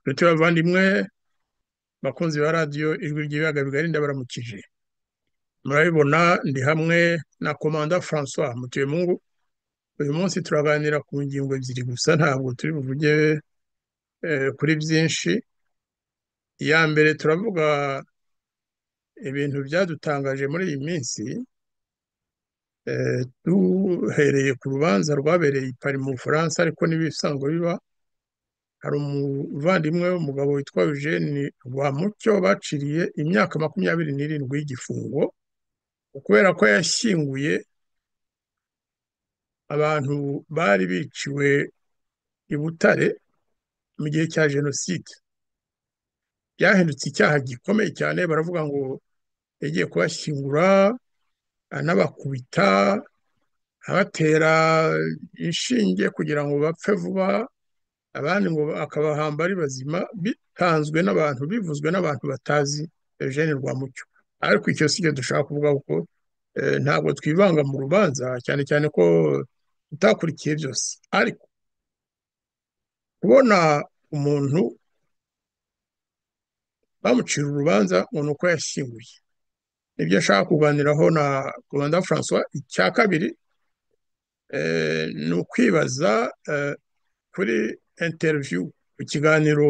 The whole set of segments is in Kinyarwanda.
nshuti bavandimwe bakunzi ba radiyo ijwi ry'ibiyaga bigari ndabaramukije murabibona ndi hamwe na komanda francois mutuyemungu uyu munsi turaganira ku ngingo ebyiri gusa ntabwo turi buvuge kuri byinshi iya mbere turavuga ibintu byadutangaje muri iyi minsi duhereye ku rubanza rwabereye i pari mu bufaransa ariko n'ibisanzwe biba hari umuvandimwe w'umugabo witwa eugene rwamucyo baciriye imyaka makumyabiri n'irindwi y'igifungo kubera ko yashyinguye abantu bari biciwe i butare mu gihe cya jenoside byahindutse icyaha gikomeye cyane baravuga ngo yagiye kubashyingura anabakubita abatera inshinge kugira ngo bapfe vuba abandi ngo akabahamba ari bazima bitanzwe n'abantu bivuzwe n'abantu batazi eugene rwamucyo ariko icyo si cyo dushaka kuvuga kuko ntabwo twivanga mu rubanza cyane cyane ko tutakurikiye byose ariko kubona umuntu bamucira urubanza ngo ni uko yashyinguye nibyo ashaka kuganiraho na rwanda francois icya kabiri ni ukwibaza kuri interiviyu ku kiganiro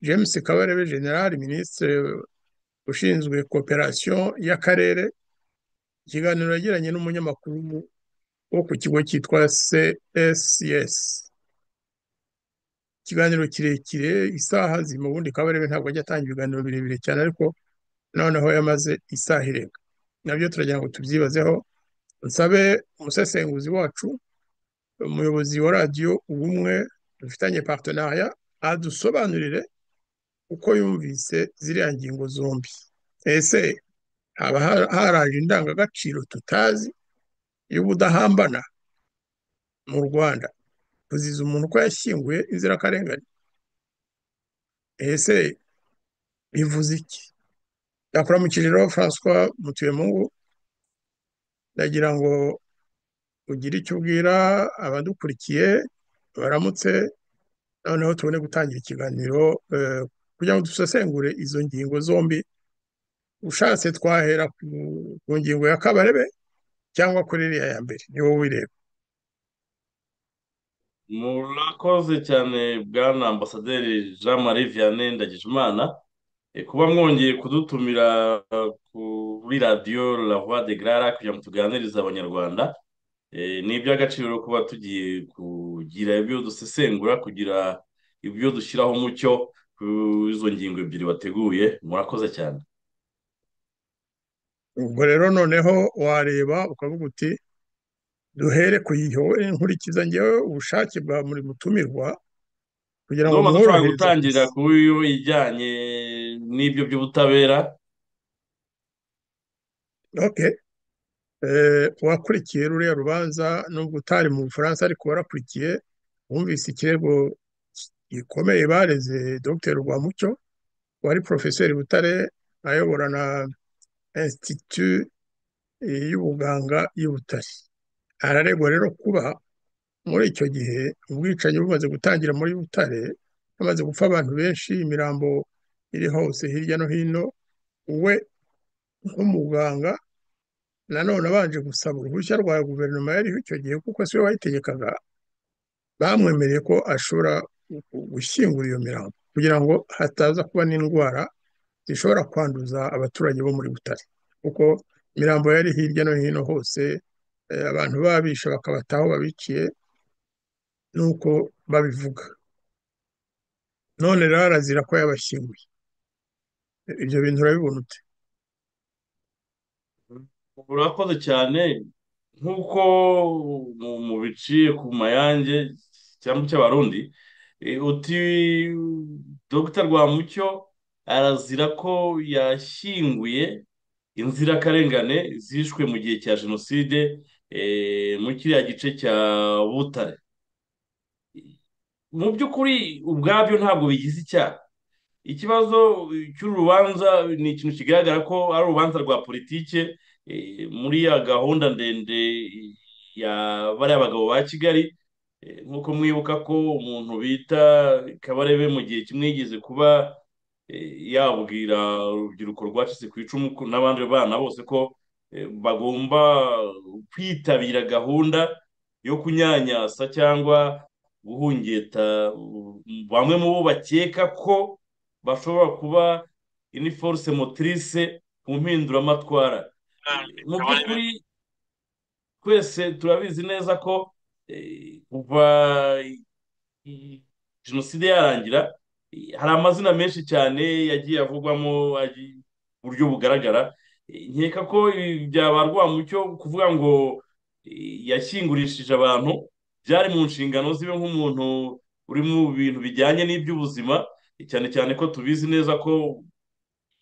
james kabarebe general minisitiri ushinzwe koperasiyo y'akarere ikiganiro yagiranye n'umunyamakuru wo ku kigo cyitwa css ikiganiro kirekire isaha ziri mu bundi kabarebe ntabwo ajya atanga ibiganiro birebire cyane ariko noneho yamaze isaha irenga nabyo turagira ngo tubyibazeho nsabe umusesenguzi wacu umuyobozi wa radiyo ubumwe dufitanye partenariya adusobanurire uko yumvise ziriya ngingo zombi ese haba haraje indangagaciro tutazi y'ubudahambana mu rwanda kuziza umuntu uko yashyinguye inzirakarengane ese bivuze iki yakora mu kiriro francois mutuyemungu ndagira ngo ugire icyo ubwira abadukurikiye baramutse noneho tubone gutangira ikiganiro kugira ngo dusesengure izo ngingo zombi ushatse twahera ku ngingo ya kabarebe cyangwa kuri iriya ya mbere ni wowe ubireba murakoze cyane bwana ambasaderi jean marie vianney ndagijimana kuba mwongeye kudutumira kuri radiyo la voix de gara kugira ngo tuganirize abanyarwanda ni iby'agaciro kuba tugiye kugira ibyo dusesengura kugira ibyo dushyiraho umucyo ku izo ngingo ebyiri wateguye murakoze cyane ubwo rero noneho wareba ukavuga uti duhere ku nkurikiza ngewe ubushake bwa buri mutumirwa kugira ngo mworohereze gutangira kuri iyo ijyanye n'ibyo by'ubutabera wakurikiye ruriya rubanza nubwo utari mu bufaransa ariko warakurikiye wumvise ikirego gikomeye bareze dr rwamucyo wari porofeseri butare ayobora na insititu y'ubuganga y'ubutare araregwa rero kuba muri icyo gihe ubwicanyi bumaze gutangira muri butare hamaze gupfa abantu benshi imirambo iri hose hirya no hino we nk'umuganga nanone abanje gusaba uruhushya rwa guverinoma yariho icyo gihe kuko siwe wayitegekaga bamwemereye ko ashobora gushyingura iyo mirambo kugira ngo hataza kuba n'indwara zishobora kwanduza abaturage bo muri butare kuko imirambo yari hirya no hino hose abantu babisha bakabataho babiciye nuko babivuga none rero arazira ko yabashyinguye ibyo bintu urabibona ute urakoze cyane nk'uko mu biciye ku mayange cyangwa cy'abarundi uti dogita rwamucyo arazira ko yashyinguye inzirakarengane zishwe mu gihe cya jenoside mu kiriya gice cya butare mu by'ukuri ubwabyo ntabwo bigize icyaha ikibazo cy'urubanza ni ikintu kigaragara ko ari urubanza rwa politike muri ya gahunda ndende y'abari abagabo ba kigali nk'uko mwibuka ko umuntu bita kabarebe mu gihe kimwe yigeze kuba yabwira urubyiruko rwacitse ku icumu n'abandi bana bose ko bagomba kwitabira gahunda yo kunyanyasa cyangwa guhungeta bamwe mu bo bakeka ko bashobora kuba ini force motrice mu mpinduramatwara mu by'ukuri twese turabizi neza ko kuva jenoside yarangira hari amazina menshi cyane yagiye avugwamo uburyo bugaragara nkeka ko byaba rwamucyo kuvuga ngo yashyingurishije abantu byari mu nshingano zibe nk'umuntu uri mu bintu bijyanye n'iby'ubuzima cyane cyane ko tubizi neza ko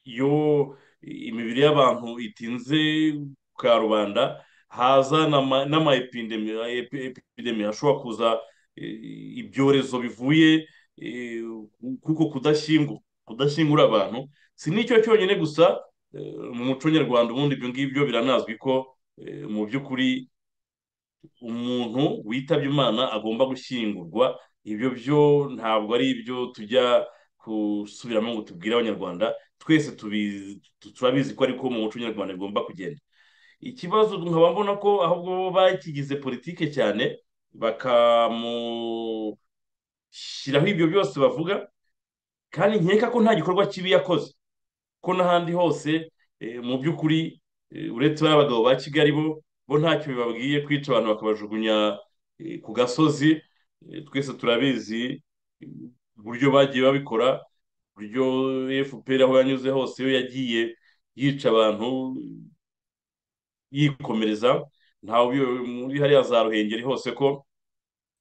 iyo imibiri y'abantu itinze ka rubanda haza n'ama epidemi ashobora kuza ibyorezo bivuye kuko kudashyingura abantu si n'icyo cyonyine gusa mu muco nyarwanda ubundi ibyo ngibyo biranazwi ko mu by'ukuri umuntu witabye imana agomba gushyingurwa ibyo byo ntabwo ari ibyo tujya gusubiramo ngo tubwire abanyarwanda twese turabizi ko ariko mu muco nyarwanda bigomba kugenda ikibazo nkaba mbona ko ahubwo bo bakigize politike cyane bakamushyiraho ibyo byose bavuga kandi nkeka ko nta gikorwa kibi yakoze ko n'ahandi hose mu by'ukuri uretse abagabo ba kigali bo bo ntacyo bibabwiye kwica abantu bakabajugunya ku gasozi twese turabizi uburyo bagiye babikora uburyo efuperi aho yanyuze hose yo yagiye yica abantu yikomereza ntawe muri hariya za ruhengeri hose ko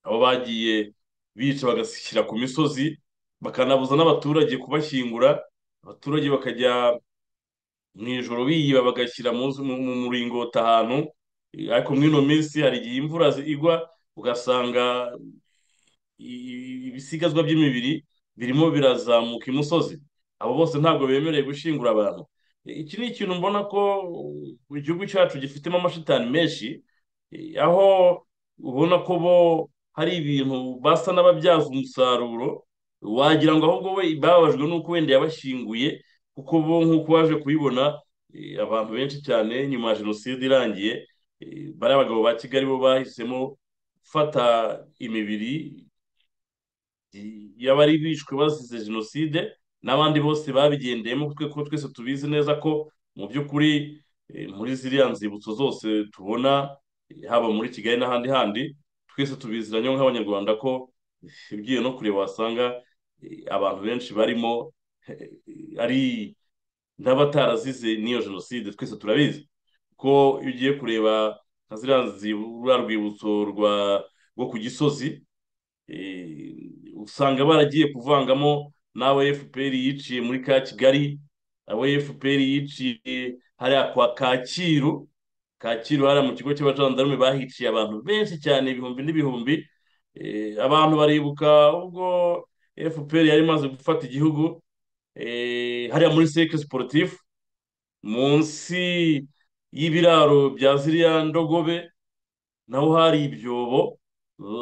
abo bagiye bica bagashyira ku misozi bakanabuza n'abaturage kubashyingura abaturage bakajya mu ijoro biyiba bagashyira mu muringoti ahantu ariko muri ino minsi hari igihe imvura igwa ugasanga ibisigazwa by'imibiri birimo birazamuka imusozi abo bose ntabwo bemerewe gushyingura abantu iki ni ikintu mbona ko igihugu cyacu gifitemo amashitani menshi aho ubona ko bo hari ibintu basa n'ababyaza umusaruro wagira ngo ahubwo we bababajwe n'uko wenda yabashyinguye kuko bo nk'uko waje kubibona abantu benshi cyane nyuma ya jenoside irangiye bari abagabo ba kigali bo bahisemo gufata imibiri y'abari bishwe bazize jenoside n'abandi bose babigendeyemo kuko twese tubizi neza ko mu by'ukuri muri ziriya nzibutso zose tubona haba muri kigali n'ahandi handi twese tubiziranye nk'abanyarwanda ko ugiye no kureba wasanga abantu benshi barimo ari n'abatarazize n'iyo jenoside twese turabizi ko iyo ugiye kureba nka ziriya rwibutso rwo ku gisozi usanga baragiye kuvangamo n'abo fpr yiciye muri ka kigali abo fpr yiciye hariya kwa kacyiru kacyiru hariya mu kigo cy'abajandarume bahiciye abantu benshi cyane ibihumbi n'ibihumbi abantu baribuka ubwo fpr yari imaze gufata igihugu hariya muri seke siporutifu munsi y'ibiraro bya ziriya ndogobe naho hari ibyobo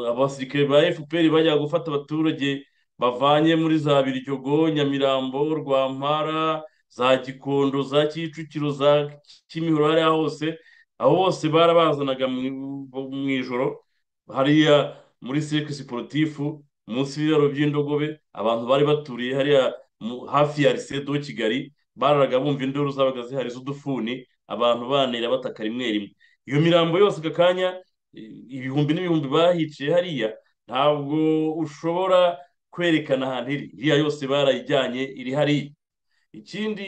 abasirikare ba fpr bajya gufata abaturage bavanye muri za biryogo nyamirambo rwampara za gikondo za kicukiro za kimihoro hariya hose aho bose barabazanaga mu ijoro hariya muri seke siporutifu munsi y'ibiraro by'indogobe abantu bari baturiye hariya hafi ya risedo kigali bararaga bumva induru zabaga zihari z'udufuni abantu banira bataka rimwe rimwe iyo mirambo yose aka kanya ibihumbi n'ibihumbi bahiciye hariya ntabwo ushobora kwerekana ahantu iri iriya yose barayijyanye iri hariya ikindi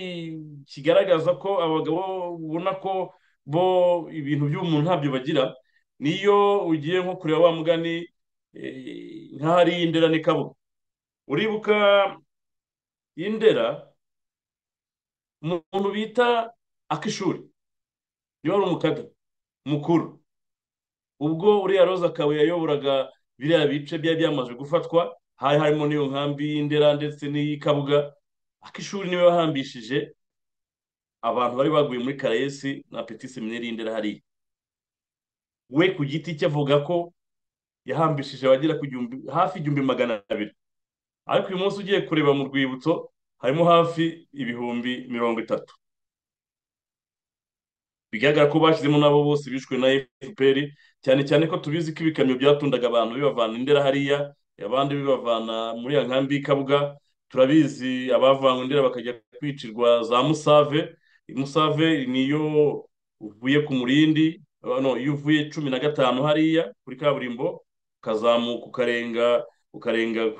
kigaragaza ko abagabo ubona ko bo ibintu by'umuntu ntabyo bagira niyo ugiye nko kureba wa mugani nk'ahari indera ni kabuga uribuka indera umuntu bita akishuri niba ari umukaga mukuru ubwo uriya roza akabuye yayoboraga biriya bice byari byamaze gufatwa hari harimo n'iyo nkambi y'indera ndetse n'iy'ikabuga akishuri niwe wahambishije abantu bari baguye muri karayesi na petit seminari y'indera hariya we ku giti cye avuga ko yahambishije abagera ku igihumbi hafi igihumbi magana abiri ariko uyu munsi ugiye kureba mu rwibutso harimo hafi ibihumbi mirongo itatu bigaragara ko bashyizemo nabo bose bishwe na fpr cyane cyane ko tubizi ko ibikamyo byatundaga abantu bibavana indera hariya abandi bibavana muri ya nkambi y'ikabuga turabizi abavanywe indera bakajya kwicirwa za musave musave niyo uvuye ku murindi iyo uvuye cumi na gatanu hariya kuri kaburimbo ukazamuka ukarenga ukarenga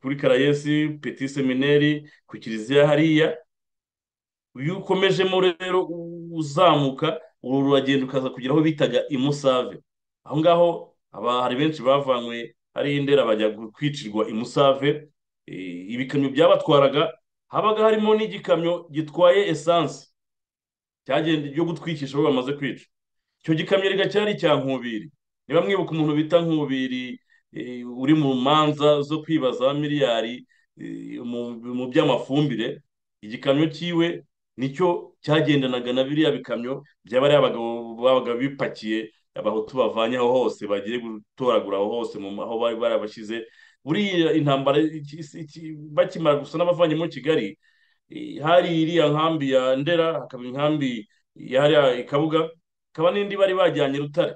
kuri karayesi peti semineri ku kiliziya hariya iyo ukomejemo rero uzamuka uru ruragenda ukaza kugira aho bitaga imusave aho ngaho hari benshi bavanywe hariya indera bajya kwicirwa imusave ibikamyo byabatwaraga habaga harimo n'igikamyo gitwaye esanse cyagenda yo gutwikisha abo bamaze kwica icyo gikamyo rigacyari icya nkubiri niba mwibuka umuntu bita nkubiri uri mu manza zo kwibaza miliyari mu by'amafumbire igikamyo cyiwe nicyo cyagendanaga na biriya bikamyo byaba ari abagabo babaga bipakiye abahutu bavanye aho hose bagiye gutoragura aho hose aho bari barabashyize buriya intambara bakimara gusa n'abavanye muri kigali hari iriya nkambi ya ndera hakaba inkambi hariya ikabuga hakaba n'indi bari bajyanye rutare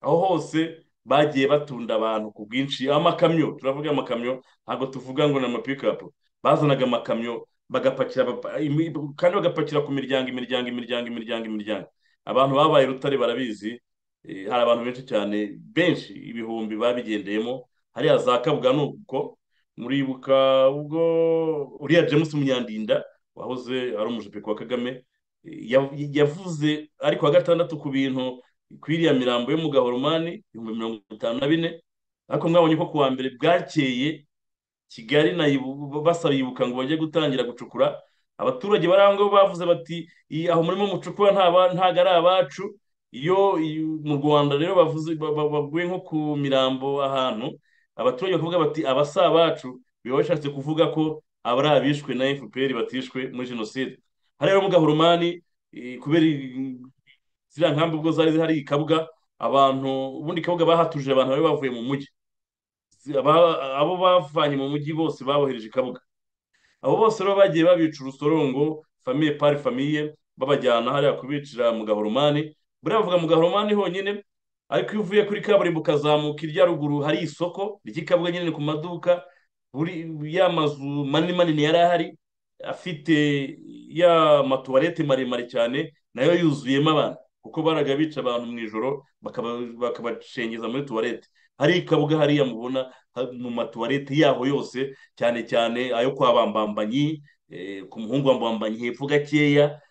aho hose bagiye batunda abantu ku bwinshi amakamyo turavuga amakamyo ntabwo tuvuga ngo ni amapikapu bazanaga amakamyo bagapakira kandi bagapakira ku miryango imiryango imiryango imiryango imiryango abantu babaye rutare barabizi hari abantu benshi cyane benshi ibihumbi babigendeyemo hariya za kabuga ni ubwo muribuka ubwo uriya james munyandinda wahoze ari umujepe wa kagame yavuze ari kuwa gatandatu ku bintu kwiriya mirambo yo mu gahoromani ibihumbi mirongo itanu na bine ariko mwabonye ko kuwa mbere bwakeye kigali basabibuka ngo bajye gutangira gucukura abaturage bari aho ngaho bavuze bati aho murimo mucukura ntabwo ari abacu iyo mu rwanda rero bavuze baguye nko ku mirambo ahantu abaturage bakavuga bati abasa bacu biba bashatse kuvuga ko abari abishwe na fpr batishwe muri jenoside hariya mu gahurumani kubera ziriya nkambi ubwo zari zihari ikabuga abantu ubundi ikabuga bahatuje abantu bari bavuye mu mujyi abo bavanye mu mujyi bose babohereje ikabuga abo bose rero bagiye babica urusorongo famiye pari famiye babajyana hariya kubicira mu gahurumani buriya bavuga mu gahoromani honyine ariko iyo uvuye kuri kaburimbo ukazamuka irya ruguru hari isoko ry'ikabuga nyine ku maduka ya mazu manini manini yari ahari afite ya matuwarete maremare cyane nayo yuzuyemo abantu kuko baraga bica abantu mu ijoro bakabacengeza muri tuwarete hari ikabuga hariya mubona mu matuwarete yaho yose cyane cyane ayo kwa bambambanyi ku muhungu wa mbambanyi hepfo gakeya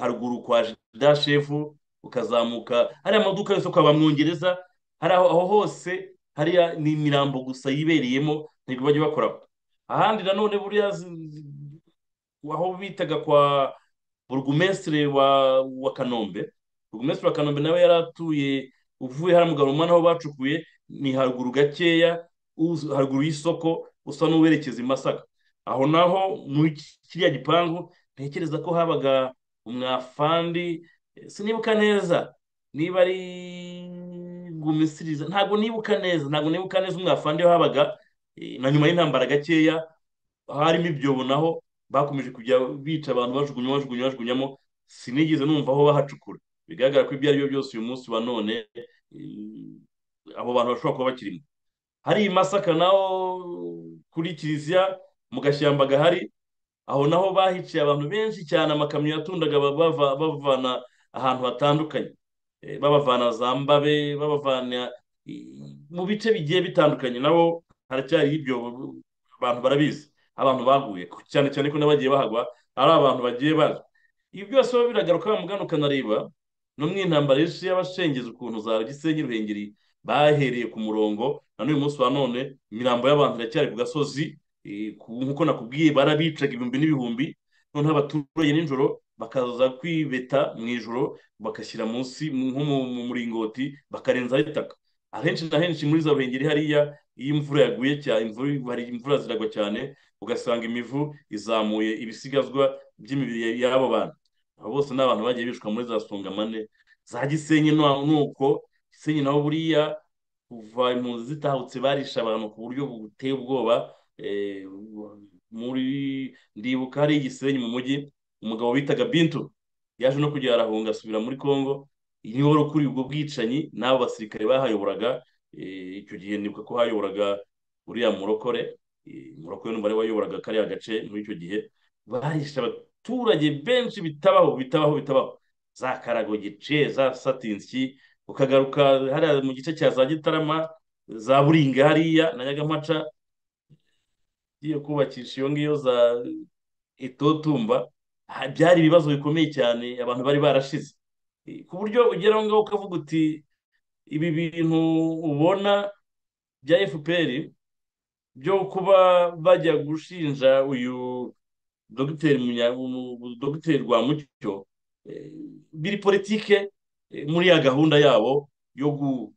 haruguru kwa dashefu ukazamuka hariya amaduka yose kwa bamwongereza hari aho hose hariya ni imirambo gusa yibereyemo ntabwo bajya bakora ahandi nanone buriya aho bitaga kwa burugumesitire wa wa kanombe burugumesitire wa kanombe nawe yari atuye uvuye hariya mu gahunda aho bacukuye ni haruguru gakeya haruguru y'isoko usa n'uwerekeza i masaka aho naho muri kiriya gipangu ntekereza ko habaga umwafandi sinibuka neza niba ari gumisiriza ntabwo nibuka neza ntabwo nibuka neza umwafandi habaga na nyuma y'intambara gakeya harimo ibyobo naho bakomeje kujya bica abantu bajugunya bajugunya bajugunyamo sinigeze numva aho bahacukura bigaragara ko ibyo ari byo byose uyu munsi wa none abo bantu bashobora kuba bakirimo hari i masaka naho kuri kiliziya mu gashyamba gahari aho naho bahiciye abantu benshi cyane amakamyo yatundaga bavana ahantu hatandukanye babavana za mbabe babavana mu bice bigiye bitandukanye nabo haracyari ibyobo abantu barabizi abantu baguye cyane cyane ko n'abagiye bahagwa ari abantu bagiye baza ibi byose biba biragaruka wa mugana ukanareba no mu intambara y'isi y'abashengezi ukuntu za gisenyi ruhengeri bahereye ku murongo na n'uyu munsi wa none imirambo y'abantu iracyari ku gasozi nkuko nakubwiye barabicaga ibihumbi n'ibihumbi noneho abaturage nijoro bakaza kwibeta mu ijoro bagashyira munsi nko mu muringoti bakarenzaho itaka ahenshi na henshi muri za ruhengeri hariya iyo imvura yaguye cyane hari imvura ziragwa cyane ugasanga imivu izamuye ibisigazwa by'imibiri y'abo bantu abo bose ni abantu bagiye bishwa muri za songamane za gisenyi nuko gisenyi naho buriya kuva impunzi zitahutse barisha abantu ku buryo buteye ubwoba eh, muri ndibuka hari igisenyi mu mujyi umugabo bitaga Bintu yaje no kujya arahunga asubira muri Congo niwe wari ukuriye ubwo bwicanyi n'abo basirikare bahayoboraga eh, icyo gihe nibuka ko hayoboraga uriya murokore eh, murokore n'umubare wayoboraga kariya gace muri icyo gihe barisha abaturage benshi bitabaho bitabaho bitabaho za Karagogice za Satinski ukagaruka hariya mu gice cya za gitarama za buringa hariya na nyagamaca ugiye kubakisha iyo ngiyo za itotumba ha- byari ibibazo bikomeye cyane abantu bari barashize Eh, ku buryo ugera aho ngaho ukavuga uti ibi bintu ubona bya fpr byo kuba bajya gushinja uyu dogiteri Munya- umu- umu- dogiteri Rwamucyo eh, biri politike eh, muri ya gahunda yabo yo gu-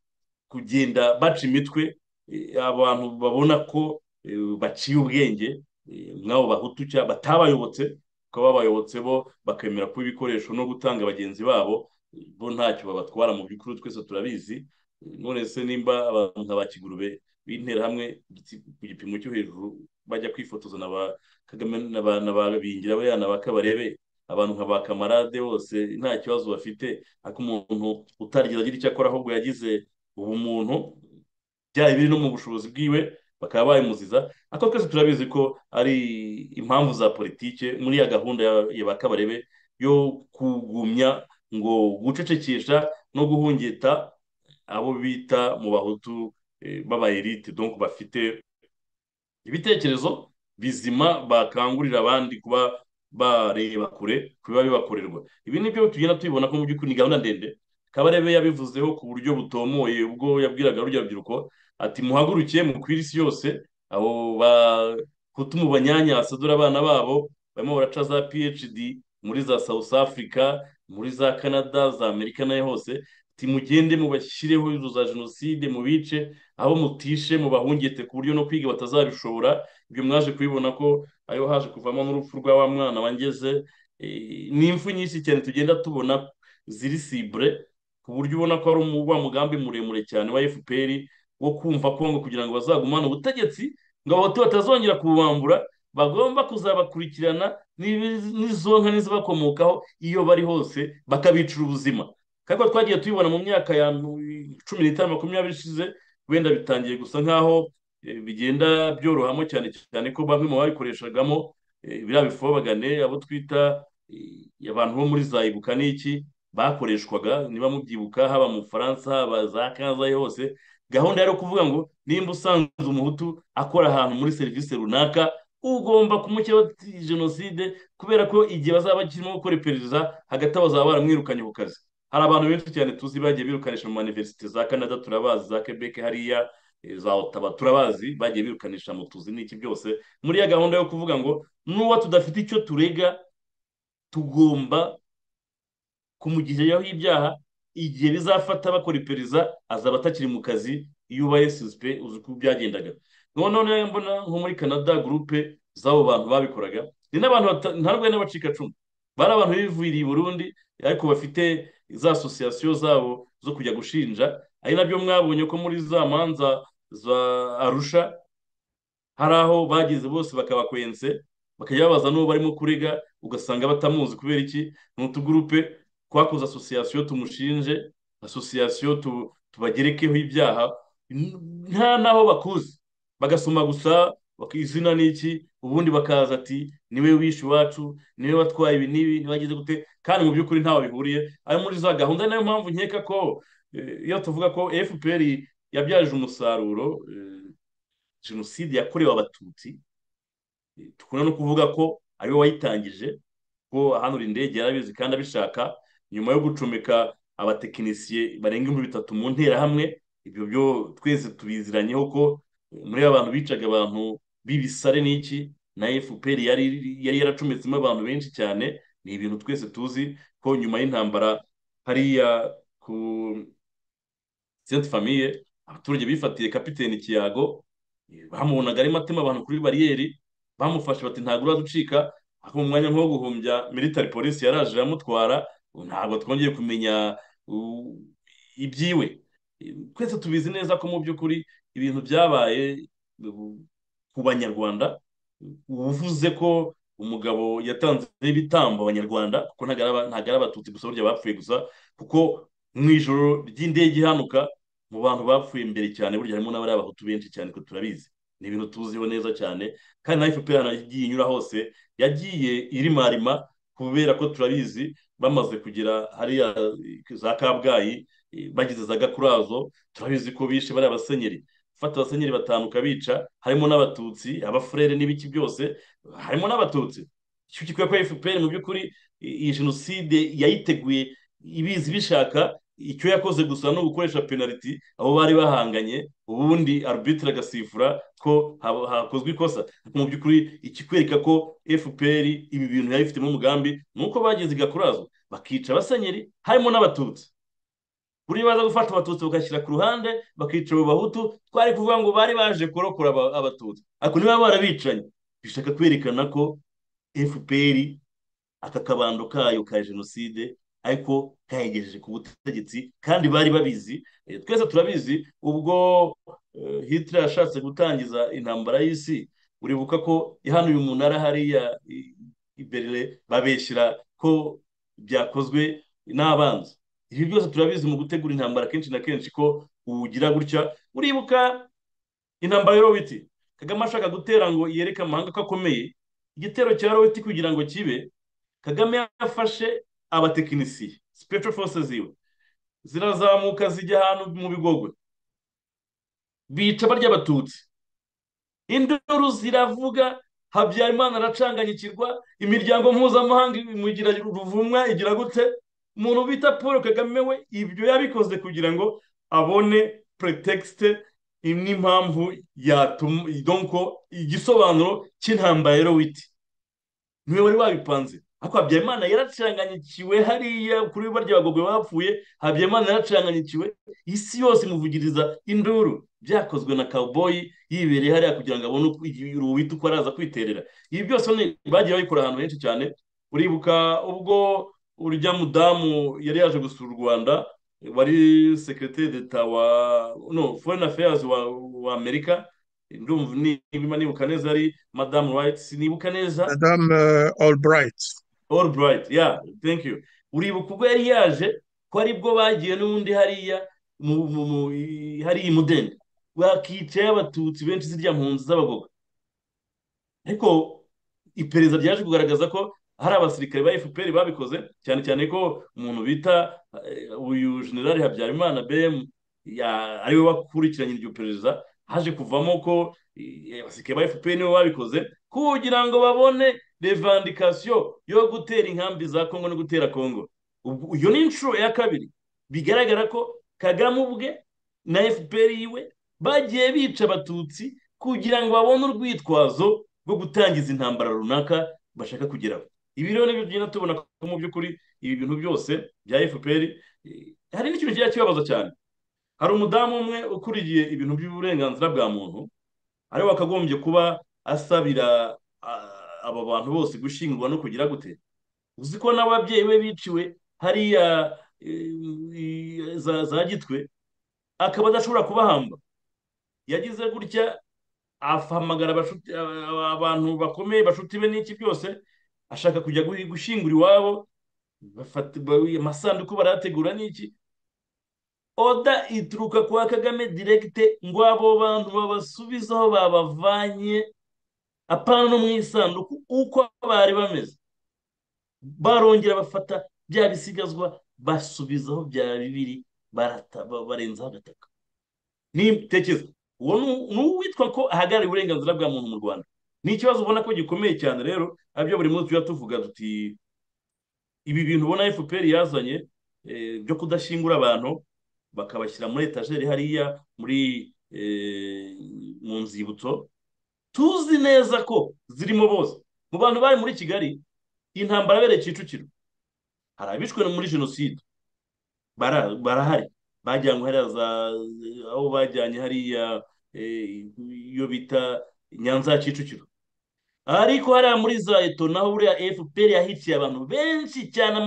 kugenda baca imitwe eh, abantu babona ko eh, baciye ubwenge eh, mw'abo bahutu cya batabayobotse bakaba babayobotse bo bakemera kuba ibikoresho no gutanga bagenzi babo eh, bo ntacyo babatwara mu by'ukuri twese turabizi Eh, none se nimba abantu nka ba kigurube b'interahamwe igiti- ku gipimo cyo hejuru bajya kwifotoza na ba kagame na ba na ba bingira bariya na ba kabarebe abantu nka ba kamarade bose nta kibazo bafite ariko umuntu utarigeze agira icyo akora ahubwo yagize ubumuntu byaba biri no mu bushobozi bwiwe bakaba babimuziza ariko twese turabizi ko ari impamvu za politike muri ya gahunda ya- ya ba kabarebe yo kugumya ngo gucecekesha no guhungeta abo bita mu bahutu eh, b'abayelite donc bafite ibitekerezo bizima bakangurira abandi kuba bareba kure ku biba bibakorerwa ibi ni byo tugenda tubibona ko mu by'ukuri ni gahunda ndende kabarebe yabivuzeho ku buryo butomoye ubwo yabwiraga rurya rubyiruko ati muhagurukiye mukwire isi yose abo bahutu mu banyanyasa dore abana babo barimo baraca za phd muri za south africa muri za canada za amerika nayo hose ati mugende mubashyireho inzu za jenoside mubice abo mutishe mubahungete ku buryo no kwiga batazabishobora ibyo mwaje kubibona ko ayo haje kuvamo n'urupfu rwa wa mwana wangeze Eh, ni impfu nyinshi cyane tugenda tubona ziri sibure ku buryo ubona ko ari umu- wa mugambi muremure cyane wa FPR wo kumva Kongo kugira ngo bazagumane ubutegetsi ngo abahutu batazongera kububambura bagomba kuzabakurikirana n'ibi- n'izonka n'izibakomokaho iyo bari hose bakabicira ubuzima ariko twagiye tubibona mu myaka ya cumi n'itanu makumyabiri ishize wenda bitangiye gusa nk'aho eh, bigenda byorohamo cyane cyane ko bamwe mu babikoreshagamo eh, biriya bifobagane abo twita eh, abantu bo muri za ibuka n'iki bakoreshwaga niba mubyibuka haba mu bufaransa haba za kanzayi hose gahunda yari kuvuga ngo nimba usanze umuhutu akora ahantu muri serivisi runaka ugomba kumukiraho jenoside kubera ko igihe bazaba bakirimo gukora iperereza hagati aho bazaba baramwirukanye ku kazi hari abantu benshi cyane tuzi bagiye birukanisha mu maniverisite za canada turabazi za quebec hariya eh, za ottawa turabazi bagiye birukanisha mu tuzi n'iki byose muri ya gahunda yo kuvuga ngo n'uwa tudafite icyo turega tugomba kumugiriraho ibyaha igihe bizafata bakora iperereza azaba atakiri mu kazi iyo ubaye susipe uzi uko byagendaga noneho niyo mbona nko muri canada gurupe z'abo bantu babikoraga ni n'abantu bata- nta rwenya bacika cumu bari abantu bivuriye i burundi ariko bafite za asosiyasiyo zabo zo kujya gushinja ari nabyo mwabonye ko muri za manza za arusha hari aho bageze bose bakabakwense bakajya babaza n'uwo barimo kurega ugasanga batamuzi kubera iki ni utugurupe twakoze asosiyasiyo tumushinje asosiyasiyo tu- tubagerekeho ibyaha n- nta n'aho bakuzi bagasoma gusa bak- izina ni iki ubundi bakaza ati niwe wishe iwacu niwe watwaye ibi n'ibi niwe wagize gute kandi mu by'ukuri ntaho bihuriye ari muri za gahunda niyo mpamvu nkeka ko eh, iyo tuvuga ko FPR yabyaje umusaruro eh, jenoside yakorewe abatutsi eh, tukunda no kuvuga ko ariwe wayitangije ko ahanura indege yarabizi kandi abishaka nyuma yo gucomeka abatekinisiye barenga ibihumbi bitatu mu nterahamwe ibyo byo twese tubiziranyeho ko eh, muri abantu bicaga abantu b'ibisare n'iki na FPR yari yari yaracometsemo abantu benshi cyane ni ibintu twese tuzi ko nyuma y'intambara hariya ku Sainte Famille abaturage bifatiye kapiteni Kiyago eh, bamubonaga arimo atema abantu kuri bariyeri bamufashe bati ntabwo uraducika ako mu mwanya nk'uwo guhumbya military police yaraje iramutwara ubu ntabwo twongeye kumenya uh, ibyiwe twese tubizi neza ko mu by'ukuri ibintu byabaye ku banyarwanda uvuze ko umugabo yatanze ibitambo abanyarwanda kuko ntabwo ari abatutsi gusa burya bapfuye gusa kuko mu ijoro ry'indege ihanuka mu bantu bapfuye imbere cyane burya harimo n'abari abahutu benshi cyane ko turabizi ni ibintu tuziho neza cyane kandi na fpr yagiye inyura hose yagiye irimarima kubera ko turabizi bamaze kugera hariya za kabgayi bagize za gakurazo turabizi ko bishe bariya basenyeri gufata abasenyeri batanu ukabica harimo n'abatutsi abafurere n'ibiki byose harimo n'abatutsi icyo gikwiye ko fpr mu by'ukuri iyi jenoside yayiteguye ibizi bishaka icyo yakoze gusa no gukoresha penaliti abo bari bahanganye ubundi arbitire agasifura ko hakozwe ikosa mu by'ukuri ikikwereka ko fpr ibi bintu yari ifitemo umugambi ni uko bageze i gakurazo bakica abasenyeri harimo n'abatutsi buriya baza gufata abatutsi bagashyira ku ruhande bakica abo bahutu twari kuvuga ngo bari baje kurokora abatutsi ariko niba barabicanye bishaka kwerekana ko fpr aka kabando kayo ka jenoside ariko kayegejeje ku butegetsi kandi bari babizi twese turabizi ubwo Hitler yashatse gutangiza intambara y'isi uribuka ko hano uyu munara hariya i berere babeshyira ko byakozwe n'abanzi ibi byose turabizi mu gutegura intambara kenshi na kenshi ko uwugira gutya uribuka intambara ya robiti kagame ashaka gutera ngo yereke amahanga ko akomeye igitero cya robiti kugira ngo kibe kagame yafashe abatekinisiye special forces ziwe zirazamuka zijya ahantu mu bigogwe bica barya abatutsi induru ziravuga habyarimana aracanganyikirwa imiryango mpuzamahanga imugira ruvumwa igira gute umuntu bita paul kagame we ibyo yabikoze kugira ngo abone pretekisite n'impamvu yatuma donko igisobanuro cy'intambara ya witi niwe wari wabipanze ariko habyarimana yaracanganyikiwe hariya kuri barya bagogwe bapfuye habyarimana yaracanganyikiwe isi yose imuvugiriza induru byakozwe na cowboy yibereye hariya kugira ngo abone uruwita uko araza kwiterera ibi byose bagiye babikora ahantu henshi cyane uribuka ubwo urya mudamu yari yaje gusura u rwanda wari sekiriteri d'eta wa no foreign affairs wa amerika ndumva niba nibuka neza yari madamu wayiti sinibuka neza madamu albright albright ya thank you uribuka ubwo yari yaje ko aribwo bagiye n'ubundi hariya hariya imudende bakicaye abatutsi benshi zirya mpunzi z'abagogo ariko iperereza ryaje kugaragaza ko hari abasirikare ba fpr babikoze cyane cyane ko umuntu bita uyu generali habyarimana bm ariwe wakurikiranye iryo perereza haje kuvamo ko abasirikare ba fpr nibo babikoze kugira ngo babone revandikasiyo yo gutera inkambi za kongo no gutera kongo iyo ni inshuro ya kabiri bigaragara ko kagame ubwe na fpr yiwe bagiye bica abatutsi kugira ngo babone urwitwazo rwo gutangiza intambara runaka bashaka kugeraho ibi rero nibyo tugenda tubona ko mu by'ukuri ibi bintu byose bya fpr hari n'ikintu kiba kibabaza cyane hari umudamu umwe ukuriye ibintu by'uburenganzira bwa muntu ariwe wakagombye kuba asabira aba bantu bose gushyingurwa no kugira gute uzi ko n'ababyeyi be biciwe hariya za gitwe akaba adashobora kubahamba yagize gutya ahamagara abantu bakomeye bashuti be n'iki byose ashaka kujya gushyingura iwabo amasanduku barategura n'iki oda ituruka kwa kagame diregite ngo abo bantu babasubize aho babavanye apana no mu isanduku uko bari bameze barongera bafata bya bisigazwa basubiza aho byaba bibiri barenzaho agataka nitekereza uwo ni uwitwa ko ahagarariye uburenganzira bwa muntu mu rwanda ni ikibazo ubona ko gikomeye cyane rero abyo buri munsi tujya tuvuga tuti ibi bintu ubona fpr yazanye byo kudashyingura abantu bakabashyira muri etajeri hariya muri mu nzibutso tuzi neza ko zirimo bose mu bantu bari muri kigali intambara bereye kicukiro hari abishwe muri jenoside barahari bajyanywe hariya za aho bajyanye hariya iyo bita nyanza ya kicukiro ariko hariya muri za eto naho buriya fpr yahiciye abantu benshi cyane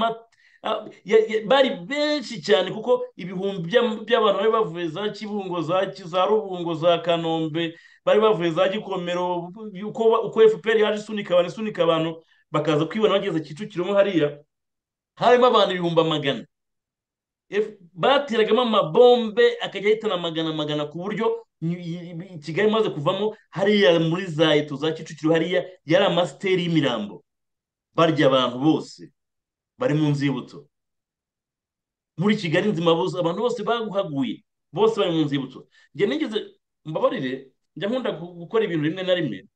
Ah, ya- ya- bari benshi cyane kuko ibihumbi by'am- by'abantu bari bavuye za kibungo za Ki- za rubungo za kanombe bari bavuye za gikomero uko ba- uko fpr yaje isunika abantu isunika abantu bakaza kwibona bageze kicukiro mo hariya harimo abantu ibihumbi amagana F- bateragamo amabombe akajya ahitana magana magana ku buryo ni- i- i- kigali imaze kuvamo hariya muri za eto za kicukiro hariya yari amasiteri y'imirambo barya abantu bose bari mu nzibutso muri kigali nzima bose abantu bose baguhaguye bose bari mu nzibutso njye nigeze mbabarire njya nkunda gu- gukora ibintu rimwe na rimwe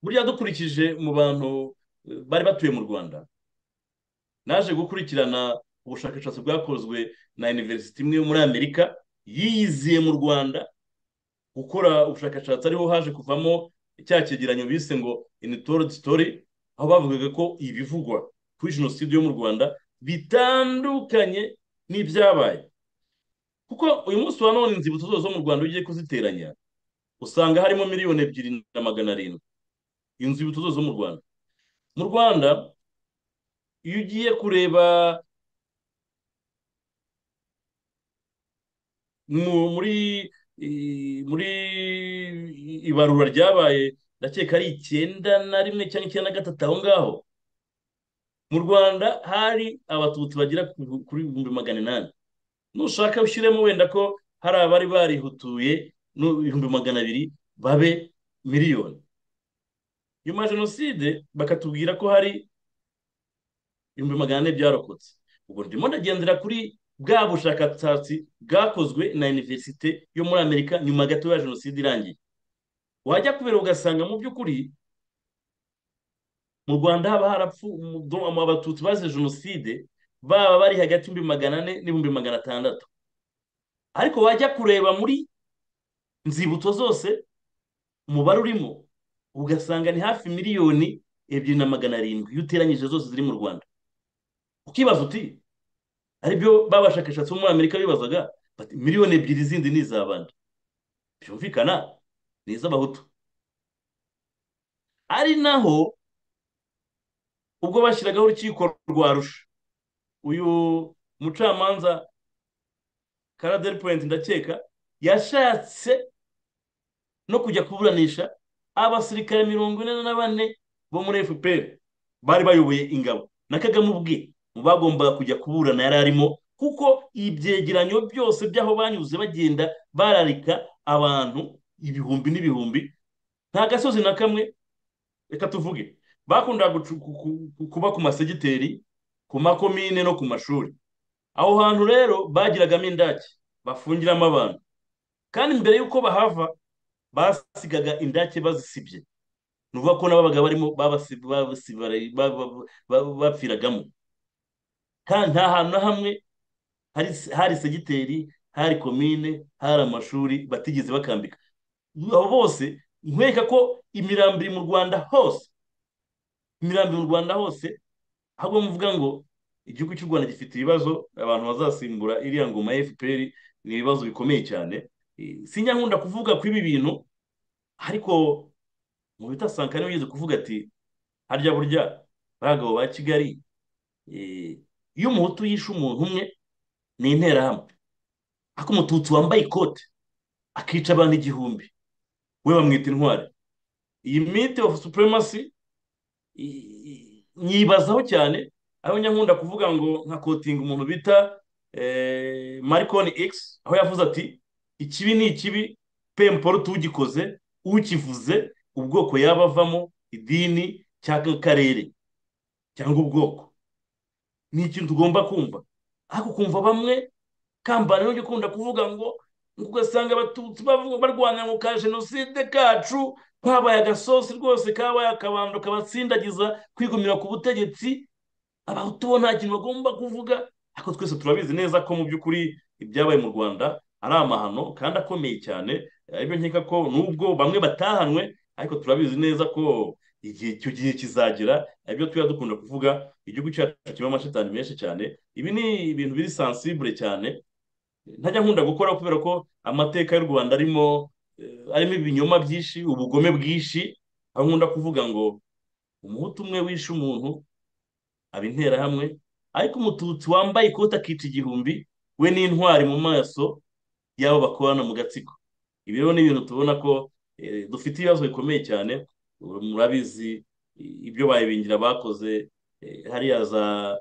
burya dukurikije mu bantu eh, bari batuye mu rwanda naje gukurikirana ubushakashatsi bwakozwe na university imwe yo muri amerika yiyiziye mu rwanda gukora ubushakashatsi ariho haje kuvamo cya cyegeranyo bise ngo untold story aho bavugaga ko ibivugwa kuri jenoside yo mu rwanda bitandukanye n'ibyabaye kuko uyu munsi wa none inzibutso zose zo mu rwanda ugiye kuziteranya usanga harimo miliyoni ebyiri na magana arindwi inzibutso zose zo mu rwanda mu rwanda iyo ugiye kureba mu- muri i- muri ibarura ryabaye ndakeka ari icyenda na rimwe cyangwa icyenda na gatatu aho ngaho mu rwanda hari abatutsi bagera ku- kuri ibihumbi magana inani nushaka ushyiremo wenda ko hari abari barihutuye n'ibihumbi magana abiri babe miliyoni nyuma ya jenoside bakatubwira ko hari ibihumbi magana ane byarokotse ubwo ndimo ndagendera kuri bwa bushakashatsi bwakozwe na iniverisite yo muri amerika nyuma gato ya jenoside irangiye wajya kubera ugasanga mu by'ukuri mu rwanda haba harapfu mu- do- mu- abatutsi bazize jenoside baba bari hagati y'ibihumbi magana ane n'ibihumbi magana atandatu ariko wajya kureba muri nzibutso zose umubare urimo ugasanga ni hafi miliyoni ebyiri na magana arindwi iyo uteranyije zose ziri mu rwanda ukibaza uti aribyo babashakashatsi bo muri amerika bibazaga bati miliyoni ebyiri zindi ni izabandi byumvikana ni iz'abahutu ari naho ubwo bashyiragaho urukiko rwa rusha uyu mucamanza karaderi point ndakeka yashatse no kujya kuburanisha abasirikare mirongo ine na bane bo muri fpr bari bayoboye ingabo na kagame ubwe mu bagombaga kujya kuburana yari arimo kuko ibyegeranyo byose by'aho banyuze bagenda bararika abantu ibihumbi n'ibihumbi nta gasozi na kamwe reka tuvuge bakundaga gucu- ku- ku- kuba ku masegiteri ku makomine no ku mashuri aho hantu rero bagiragamo indake bafungiramo abantu kandi mbere y'uko bahava basigaga indake bazisibye ni ukuvuga ko n'ababaga barimo babasi- babasi- bara- ba- ba- ba- bapfiragamo kandi nta hantu na hamwe hari hari segiteri hari komine hari amashuri batigeze bakambika abo bose nkwereka ko imirambi iri mu rwanda hose imirambi mu rwanda hose ahubwo muvuga ngo igihugu cy'u rwanda gifite ibibazo abantu bazasimbura iriya ngoma ya fpr ni ibibazo bikomeye cyane Eh, sinjya nkunda kuvuga kuri ibi bintu ariko mu bitasanka niwe ugeze kuvuga ati harya burya bagabo ba kigali eh, iyo umuhutu yishe umuntu umwe ni interahamwe ariko umututsi wambaye ikote akica abantu igihumbi we bamwita intwari iyi mite of supremacy i- i- nyibazaho cyane aho njya nkunda kuvuga ngo nka kotinga umuntu bita eh, marconi x aho yavuze ati ikibi ni ikibi pe mporutu ugikoze ukivuze ubwoko yaba avamo idini cyangwa akarere cyangwa ubwoko ni ikintu tugomba kumva ariko kumva bamwe kambana n'ujya ukunda kuvuga ngo ugasanga abatutsi bavuga barwanira mu ka jenoside kacu kabaye agasosi rwose kabaye akabando kabatsindagiza kwigumira ku butegetsi abahutu bo nta kintu bagomba kuvuga ariko twese turabizi neza ko mu by'ukuri ibyabaye mu rwanda ari amahano kandi akomeye cyane aribyo nkeka ko nubwo bamwe batahanwe ariko turabizi neza ko igihe icyo gihe kizagera aribyo tuba dukunda kuvuga igihugu cyacu kirimo amashitani menshi cyane ibi ni ibintu biri sansibure cyane ntajya nkunda gukora kubera ko amateka y'u rwanda arimo eh, arimo ibinyoma byinshi ubugome bwinshi aho nkunda kuvuga ngo umuhutu umwe wishe umuntu aba interahamwe ariko umututsi wambaye ikoti akica igihumbi we n'intwari mu maso y'abo bakorana mu gatsiko ibi rero ni ibintu tubona ko eh, dufite ibibazo bikomeye cyane murabizi ibyo bayibingira bakoze eh, hariya za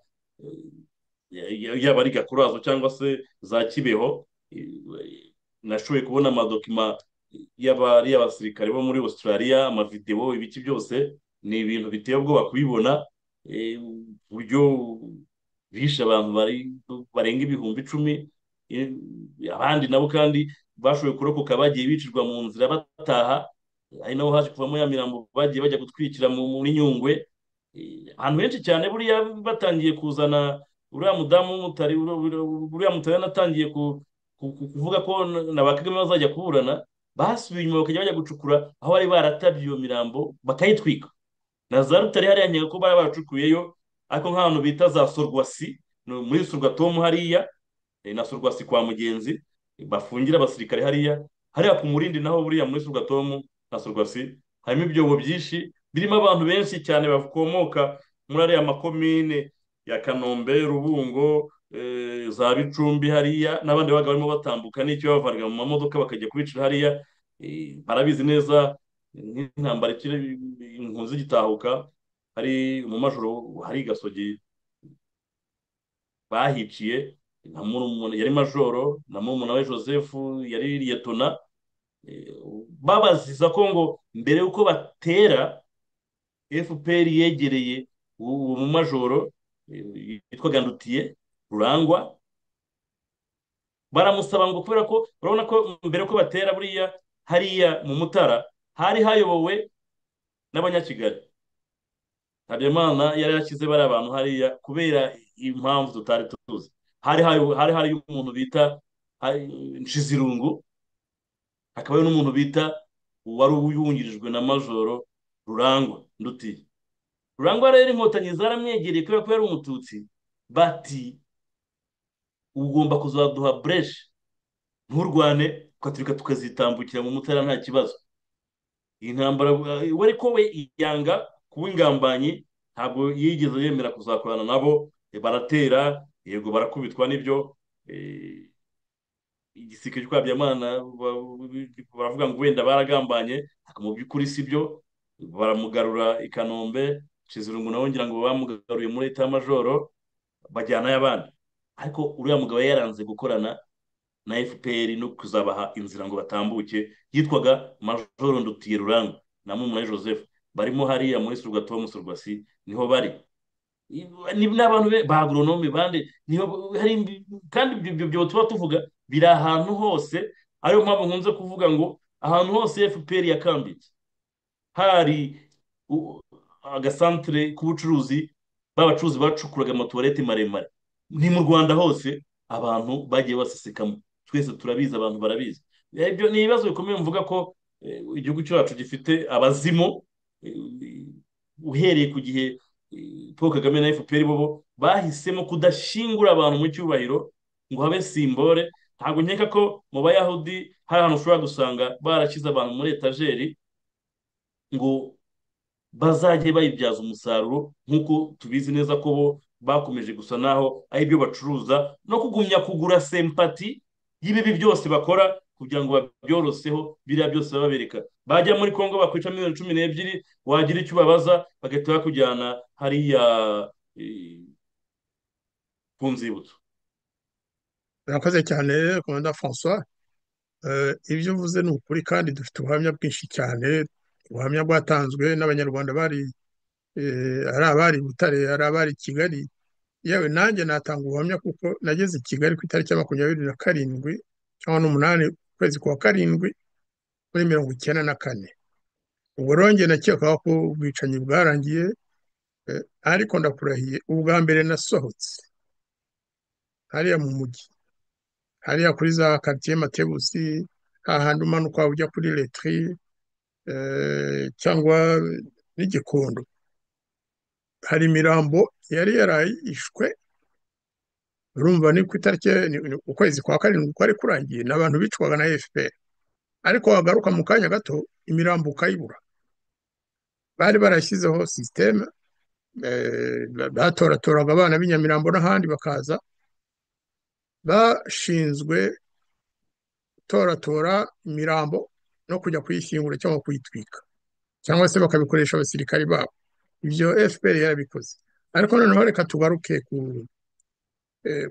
eh, yaba ari gakurazo cyangwa se za kibeho eh, nashoboye kubona amadokima y'abari abasirikare bo muri australia amavidewo ibiki byose ni ibintu biteye ubwoba kubibona uburyo bishe abantu barenga ibihumbi icumi abandi nabo kandi bashoboye kurokoka bagiye bicirwa mu nzira bataha ari nabo haje kuvamo ya mirambo bagiye bajya gutwikira muri nyungwe ahantu henshi cyane buriya batangiye kuzana uriya mudamu w'umutari uriya mutari yanatangiye kuvuga ko na ba kagame bazajya kuburana basubiye inyuma bakajya bajya gucukura aho bari baratabye iyo mirambo bakayitwika na za rutare hariya nkeka ko bari baracukuyeyo ariko nk'ahantu bita za sorwasi muri sorwatomu hariya na sorwasi kwa mugenzi bafungira abasirikare hariya hariya ku murindi naho buriya muri sorwatomu na sorwasi harimo ibyobo byinshi birimo abantu benshi cyane bakomoka muri ariya makomine ya kanombe rubungo za bicumbi hariya n'abandi babaga barimo batambuka n'icyo bavanira mu mamodoka bakajya kubicira hariya barabizi neza nk'intambara ikiri inkunzi igitahuka hari mu majoro hari gasogi bahiciye na murumuna yari majoro na murumuna we joseph yari liyetona babaziza ko ngo mbere y'uko batera fpr yegereye uwo mu majoro yitwaga ndutiye rurangwa baramusaba ngo kubera ko urabona ko mbere y'uko batera buriya hariya mu mutara hari hayobowe n'abanyakigali habimana yari yashyize bari abantu hariya kubera impamvu tutari tuzi hari hari hari umuntu bita nshizirungu hakaba n'umuntu bita wari uyungirijwe na majoro rurangwa ndutiye rurangwa rero inkotanyi zaramwegereye kubera ko yari umututsi bati ugomba kuzaduha bureshi nturwane tukaturika tukazitambukira mu mutara nta kibazo iyi ntambara we ko we yanga kuba ingambanyi ntabwo yigeze yemera kuzakorana nabo baratera yego barakubitwa n'ibyo igisirikare cyo kwabya baravuga ngo wenda baragambanye mu by'ukuri si byo baramugarura i kanombe kizirungu nawe ngira ngo bamugaruye muri leta y'amajoro bajyanayo abandi ariko uriya mugabo yaranze gukorana na fpr no kuzabaha inzira ngo batambuke yitwaga majoro ndutiye rurangwa na mumunayi joseph barimo hariya muri surwatomu surwasi niho bari n'abantu ba agoronome bande niho hari kandi ibyo byo tuba tuvuga biri ahantu hose ariyo mpamvu nkunze kuvuga ngo ahantu hose fpr yakambitse hari agasantere k'ubucuruzi b'abacuruzi bacukuraga amatuwarete maremare ni mu rwanda hose abantu bagiye basesekamo twese turabizi abantu barabizi ibyo ni ibibazo bikomeye mvuga ko igihugu cyacu gifite abazimu uhereye ku gihe paul kagame na fpr bo bahisemo kudashingura abantu mu cyubahiro ngo habe simbore ntabwo nkeka ko mu bayahudi hari ahantu ushobora gusanga barashyize abantu muri etajeri ngo bazajye bayibyaza umusaruro nk'uko tubizi neza ko bo bakomeje gusa naho ari ibyo bacuruza no kugumya kugura sempati y'ibibi byose bakora kugira ngo babyoroseho biriya byose babereka bajya muri congo bakwica miliyoni cumi n'ebyiri wagira icyo ubabaza bagahita bakujyana hariya ku nzibutso murakoze cyane komanda francois ibyo uvuze ni ukuri kandi dufite ubuhamya bwinshi cyane ubuhamya bwatanzwe n'abanyarwanda bari ari abari butare ari abari kigali yewe nanjye natanga ubuhamya kuko nageze i kigali ku itariki ya makumyabiri na karindwi cyangwa n'umunani ukwezi kwa karindwi muri mirongo icyenda na kane ubwo ronge nakekaho ko ubwicanyi bwarangiye ariko ndakurahiye ubwa mbere nasohotse hariya mu mujyi hariya kuri za karitsiye matebusi hahandi umanuka ujya kuri letiri cyangwa n'igikondo hari imirambo yari yarayishwe urumva ni ku itariki ukwezi kwa karindwi kwari kurangiye ni abantu bicwaga na efuperi ariko wagaruka mu kanya gato imirambo ukayibura bari barashyizeho sisiteme batoratoranga abana b'i Nyamirambo n'ahandi bakaza bashinzwe gutoratora imirambo no kujya kuyishyingura cyangwa kuyitwika cyangwa se bakabikoresha abasirikari babo ibyo FPR yarabikoze ariko noneho reka tugaruke ku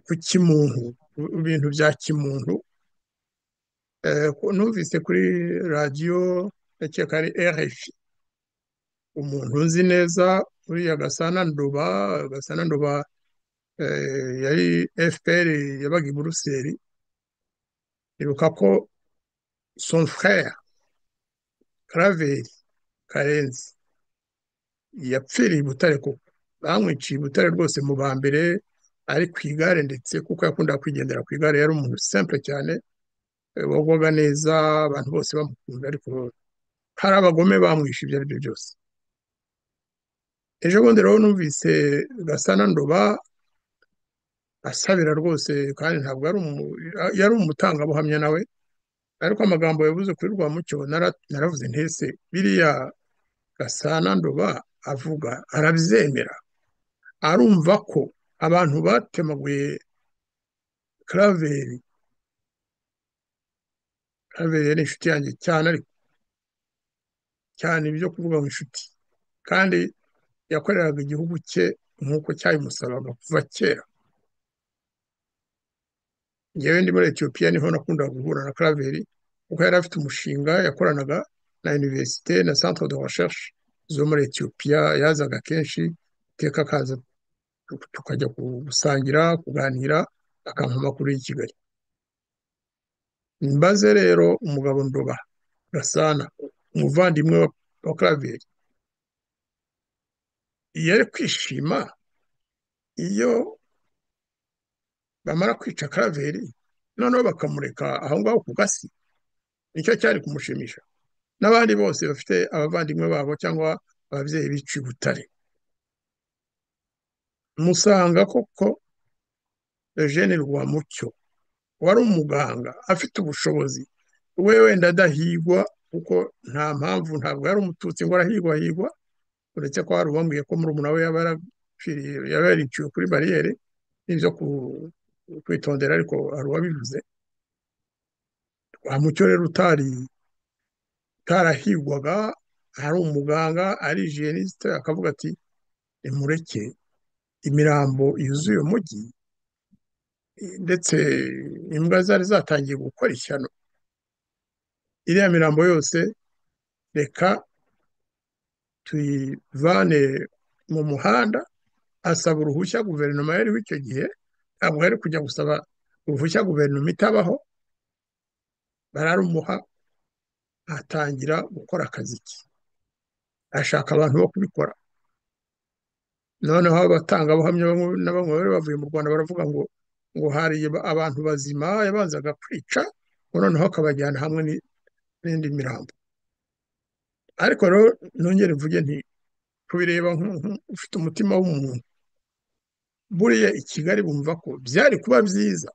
ku kimuntu ku bintu bya kimuntu numvise kuri radiyo ndakeka ari RFI umuntu uzi neza uriya Gasana Nduba Gasana Nduba yari FPR yabaga i Buruseli ibuka ko son frère Karaveri Karenzi yapfiriye i Butare koko bamwiciye i Butare rwose mu ba mbere ari ku igare ndetse kuko yakundaga kwigendera ku igare yari umuntu simple cyane wagwaga neza abantu bose bamukunda ariko hari abagome bamwishe ibyo ari byo byose ejo bundi rero numvise gasana ndoba asabira rwose kandi ntabwo yari umutangabuhamya nawe ariko amagambo yavuze kuri rwamucyo naravuze ntese biriya gasana ndoba avuga arabyemera arumva ko abantu batemaguye karaveri karaveri ni inshuti yanjye cyane ariko cyane ibyo kuvuga ngo inshuti kandi yakoreraga igihugu cye nk'uko cyabimusabaga kuva kera ngewe ndi muri etiyopiya niho nakundaga guhura na karaveri kuko yari afite umushinga yakoranaga na iniverisite na centre de recherche zo muri etiyopiya yazaga kenshi iteka akaza tukajya gusangira kuganira akampa amakuru y'i kigali mbaze rero umugabo ndoba gasana umuvandimwe wa karaveri yari kwishima iyo bamara kwica karaveri noneho bakamureka aho ngaho ku gasi nicyo cyari kumushimisha n'abandi bose bafite abavandimwe babo cyangwa ababyeyi biciye ubutare musanga koko Eugene Rwamucyo wari umuganga afite ubushobozi we wenda adahigwa kuko nta mpamvu ntabwo yari umututsi ngo arahigwa higwa uretse ko hari uwambwiye ko murumuna we yaba yariciwe kuri bariyeri n'ibyo kwitondera ariko hari uwabivuze mucyo rero utari utarahigwaga ari umuganga ari jiyenisite akavuga ati nimureke imirambo yuzuye umujyi ndetse imbwa zari zatangiye gukora ishyano iriya mirambo yose reka tuyivane mu muhanda asaba uruhushya guverinoma yariho icyo gihe ntabwo yari kujya gusaba uruhushya guverinoma itabaho bararumuha atangira gukora akazi ke ashaka abantu bo kubikora noneho abatangabuhamya na bamwe bari bavuye mu rwanda baravuga ngo ngo hari abantu bazima yabanzaga kwica noneho akabajyana hamwe n'indi mirambo ariko rero nongere mvuge nti kubireba ufite umutima w'umuntu buriya i kigali bumva ko byari kuba byiza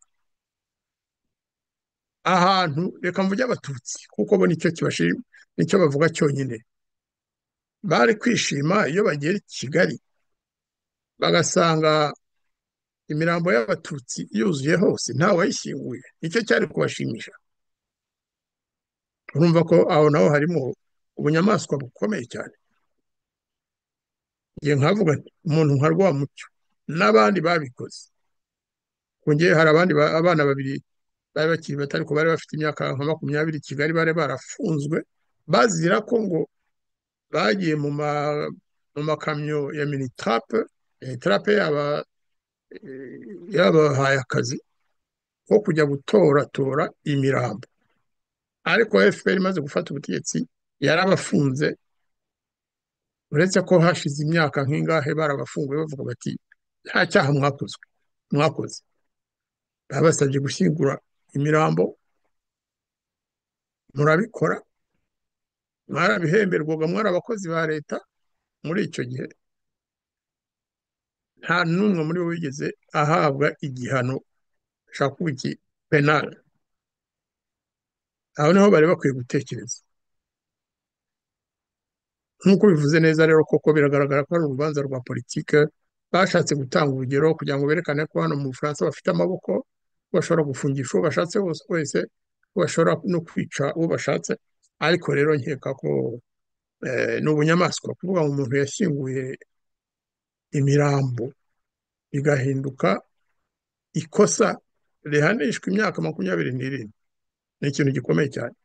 ahantu reka mvuge abatutsi kuko bo nicyo kibashima nicyo bavuga cyonyine bari kwishima iyo bagera i kigali bagasanga imirambo y'abatutsi yuzuye hose wayishyinguye nicyo cyari kubashimisha urumva ko aho naho harimo ubunyamaswa bukomeye cyane ngiye nkavuga umuntu nka rwamucyo n'abandi babikoze kongeye hari abandi abana babiri bari bakiri bato ariko bari bafite imyaka nka makumyabiri i kigali bari barafunzwe bazira ko ngo bagiye mu makamyo ya minitarape minitarape yaba yabahaye akazi ko kujya gutoratora imirambo ariko fpr imaze gufata ubutegetsi yarabafunze uretse ko hashize imyaka nk'ingahe barabafunguye bavuga bati nta cyaha mwakozwe mwakoze babasabye gushyingura imirambo murabikora mwarabihemberwaga mwari abakozi ba leta muri icyo gihe nta n'umwe muri bo wigeze ahabwa igihano ashaka iki penali aho niho bari bakwiye gutekereza nk'uko bivuze neza rero koko biragaragara ko ari urubanza rwa politike bashatse gutanga urugero kugira ngo berekane ko hano mu bufaransa bafite amaboko bashobora gufungisha uwo bashatse wose wese bashobora no kwica uwo bashatse ariko rero nkeka ko eh, ni ubunyamaswa kuvuga ngo umuntu yashyinguye imirambo bigahinduka ikosa rihanishwa imyaka makumyabiri n'irindwi ni ikintu gikomeye cyane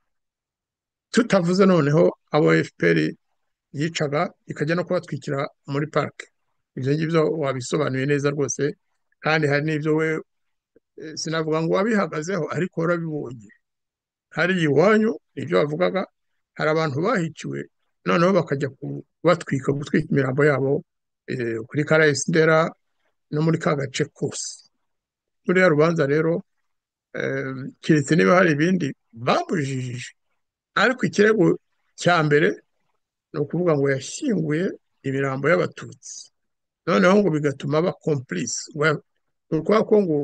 tutavuze noneho abo efuperi yicaga ikajya no kubatwikira muri parike ibyo ngibyo wabisobanuye neza rwose kandi hari n'ibyo we eh, sinavuga ngo wabihagazeho ariko warabibonye hari iwanyu ibyo wavugaga hari abantu bahiciwe noneho bakajya kubatwika gutwika imirambo yabo eh, kuri karayesi ndera no muri ka gace kose ruriya rubanza rero eh, keretse niba hari ibindi bamujijije ariko ikirego cya mbere ni ukuvuga ngo yashyinguye imirambo y'abatutsi noneho ngo bigatuma aba komplice Well, ni ukuvuga ko ngo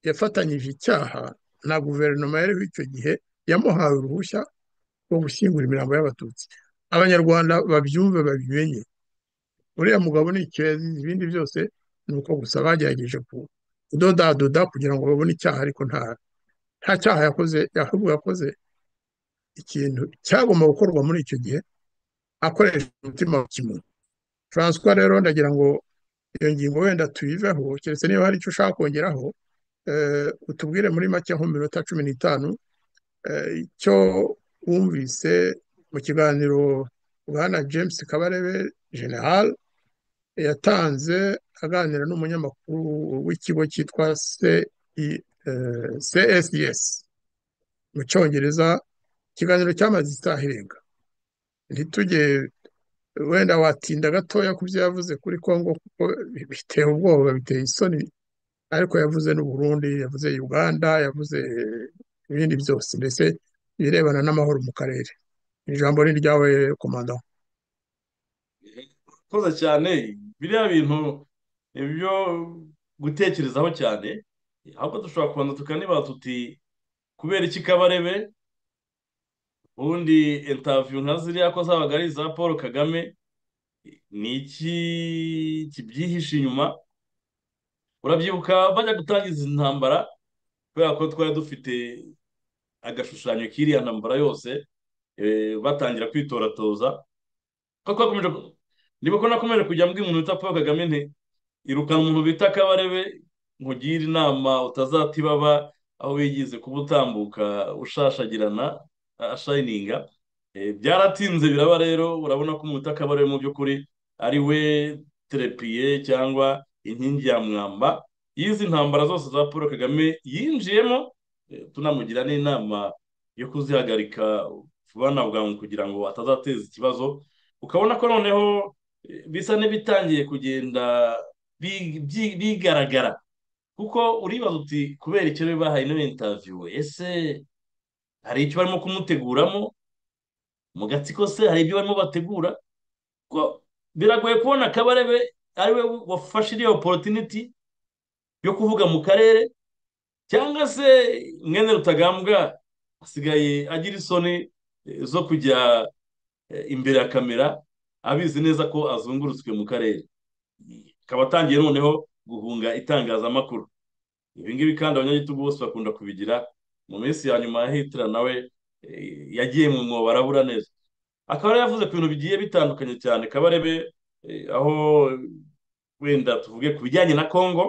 yafatanyije icyaha na guverinoma yariho icyo gihe yamuhaye uruhushya rwo gushyingura imirambo y'abatutsi abanyarwanda babyumve babimenye uriya mugabo ni ikirezi ibindi byose ni uko gusa bagerageje ku- kudodadoda kugira ngo babone icyaha ariko nta nta cyaha yakoze ahubwo yakoze ikintu cyagomba gukorwa muri icyo gihe akoresha umutima wa kimuntu François rero ndagira ngo iyo ngingo wenda tuyiveho keretse niba hari icyo ushaka kongeraho eh, utubwire muri make nko mu minota cumi n'itanu eh, icyo wumvise mu kiganiro bwana James Kabarebe General yatanze aganira n'umunyamakuru w'ikigo cyitwa CI- eh, CSIS mu cyongereza ikiganiro cyamaze isaha irenga ntitujye wenda watinda gatoya ku byo yavuze kuri Congo kuko biteye ubwoba biteye isoni ariko yavuze n'u Burundi yavuze Uganda yavuze ibindi byose mbese ibirebana n'amahoro mu karere ijambo ni iryawe komanda urakoze cyane biriya bintu ni ibyo gutekerezaho cyane ahubwo dushobora kubanza tukanibaza tuti kubera iki kabarebe ubundi intaviyu nka ziriya ko zabaga ari iza paul kagame ni iki kibyihishe inyuma urabyibuka bajya gutangiza intambara kubera ko twari dufite agashushanyo k'iriya ntambara yose eh, batangira kwitoratoza ko twakomeje ku- nibuka nakomeje kujya mbwira umuntu wita paul kagame nti irukana umuntu bita kabarebe nkugire inama utazata ibaba aho wigize kuba utambuka ushashagirana a- ashayininga Eh, byaratinze biraba rero urabona ko umuntu wita kabarebe mu by'ukuri ari we terepiye cyangwa inkingi ya mwamba y'izi ntambara zose za paul kagame yinjiyemo eh, tunamugira n'inama yo kuzihagarika vuba na bwangu kugira ngo atazateza ikibazo ukabona ko noneho eh, bisa n'ibitangiye kugenda bi- byi- bigaragara kuko uribaza uti kubera icyo bahaye ino intaviyu ese hari icyo barimo kumuteguramo mu gatsiko se hari ibyo barimo bategura ko biragoye kubona kabarebe ariwe wafashe iriya oporutiniti yo kuvuga mu karere cyangwa se mwene rutagambwa asigaye agira isoni eh, zo kujya eh, imbere ya kamera abizi neza ko azungurutswe mu karere akaba atangiye noneho guhunga itangazamakuru ibi ngibi kandi abanyagitugu bose bakunda kubigira mu minsi ya nyuma ya hitler nawe eh, yagiye mu mwobo arabura neza akaba yari yavuze ku bintu bigiye bitandukanye cyane kabarebe eh, aho wenda tuvuge ku bijyanye na kongo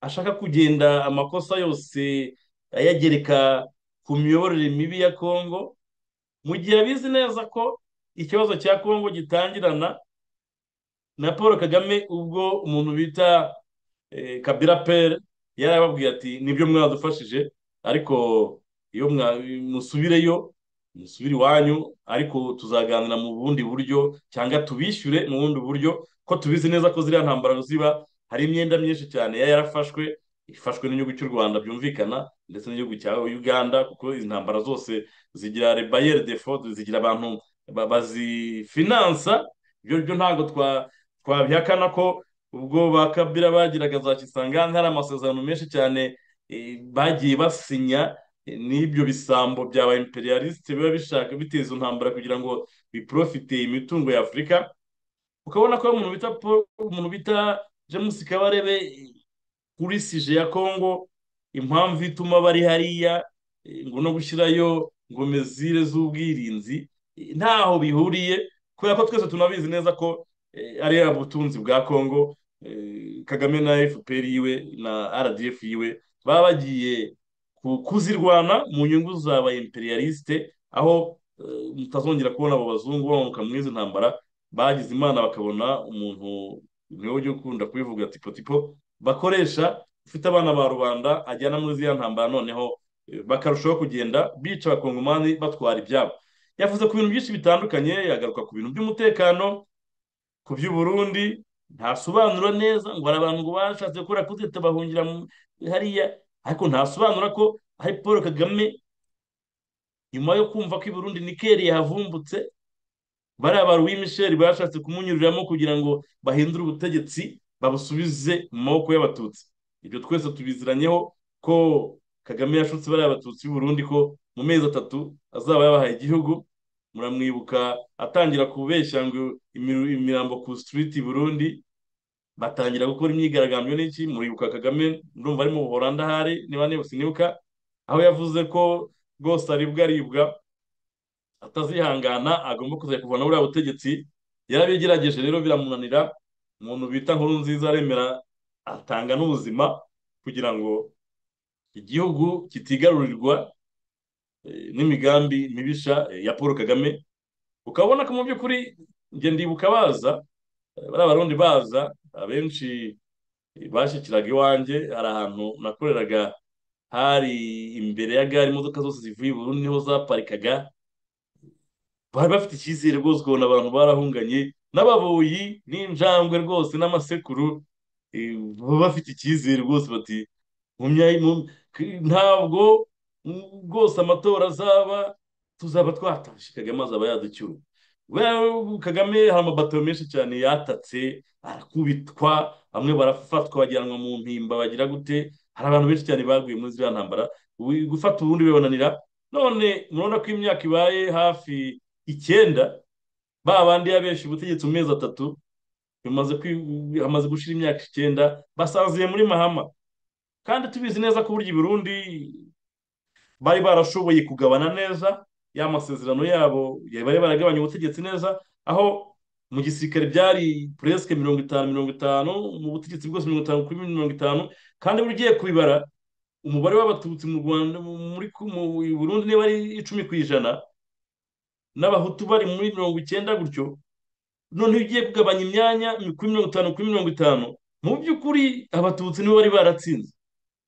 ashaka kugenda amakosa yose ayagereka ku miyoborere mibi ya kongo mu gihe abizi neza ko ikibazo cya kongo gitangirana na paul kagame ubwo umuntu bita eh, kabira pere yari ababwiye ati nibyo mwadufashije ariko iyo mwa- musubireyo musubire iwanyu ariko tuzaganira mu bundi buryo cyangwa tubishyure mu bundi buryo ko tubizi neza ko ziriya ntambara ziba hari imyenda myinshi cyane yari yarafashwe ifashwe n'igihugu cy'u rwanda byumvikana ndetse n'igihugu cya uganda kuko izi ntambara zose zigira rebayeri defo zigira abantu ba- bazifinansa ibyo byo ntabwo twa twabihakana ko ubwo ba Kabila bagiraga za Kisangani hari amasezerano menshi cyane eh, bagiye basinya n'ibyo bisambo bya ba imperialiste biba bishaka biteza intambara kugira ngo biprofite imitungo ya afurika ukabona ko umuntu bita paul umuntu bita james kabarebe kuri sije ya kongo impamvu ituma bari hariya ngo no gushyirayo ngo mezire z'ubwirinzi ntaho bihuriye kubera ko twese tunabizi neza ko ari ubutunzi bwa kongo kagame na fpr yiwe na rdf yiwe baba bagiye kuzirwana mu nyungu za ba imperialiste aho mutazongera kubona abo bazungu bamanuka muri izi ntambara bagize imana bakabona umuntu niwe ujya ukunda kubivuga tipotipo bakoresha ufite abana ba rubanda ajyana muri ziriya ntambara noneho bakarushaho kugenda bica abakongomani batwara ibyabo yavuze ku bintu byinshi bitandukanye yagaruka ku bintu by'umutekano ku by'uburundi ntasobanura neza ngo hari abantu ngo bashatse gukora kudeta bahungira hariya ariko ntasobanura ko hari paul kagame nyuma yo kumva ko i burundi nikeri yahavumbutse bariya ba louis michel bashatse kumunyuriramo kugira ngo bahindure ubutegetsi babusubize mu maboko y'abatutsi ibyo twese tubiziranyeho ko kagame yashutse bariya abatutsi b'i burundi ko mu mezi atatu azaba yabahaye igihugu muramwibuka atangira kubeshya ngo imirambo ku sitiriti burundi batangira gukora imyigaragambyo n'iki muribuka kagame ndumva ari mu buhoranda ahari niba nibuka aho yavuze ko rwose aribwa aribwa atazihangana agomba kuzajya kuvana buriya butegetsi yarabigerageje rero biramunanira umuntu bita nkuru nziza aremera atanga n'ubuzima kugira ngo igihugu kitigarurirwa n'imigambi mibisha ya paul kagame ukabona ko mu by'ukuri njye ndibuka baza bariya barundi baza abenshi bashyikiraga iwanjye hari ahantu nakoreraga hari imbere ya gare imodoka zose zivuye i Burundi niho zaparikaga bari bafite icyizere rwose ukabona abantu barahunganye n'ababoyi n'injangwe rwose n'amasekuru baba bafite icyizere rwose bati ntabwo rwose amatora azaba tuzaba twatashe kagame azaba yaducyura kagame hari amabato menshi cyane yatatse arakubitwa bamwe barafatwa bajyanwa mu mpimba bagira gute hari abantu benshi cyane baguye muri ziriya ntambara gufata ubundi bibananira none murabona ko imyaka ibaye hafi icyenda ba bandi yabenshi ubutegetsi mu mezi atatu hamaze gushira imyaka icyenda basanziye muri mahama kandi tubizi neza ko burya i Burundi bari barashoboye kugabana neza ya masezerano yabo bari baragabanya ubutegetsi neza aho mu gisirikare byari puresike mirongo itanu mirongo itanu mu butegetsi bwose mirongo itanu kuri mirongo itanu kandi buri ugiye kubibara umubare w'abatutsi mu rwanda muri burundi niba ari icumi ku ijana n'abahutu bari muri mirongo icyenda gutyo noneho ugiye kugabanya imyanya kuri mirongo itanu kuri mirongo itanu mu by'ukuri abatutsi nibo bari baratsinze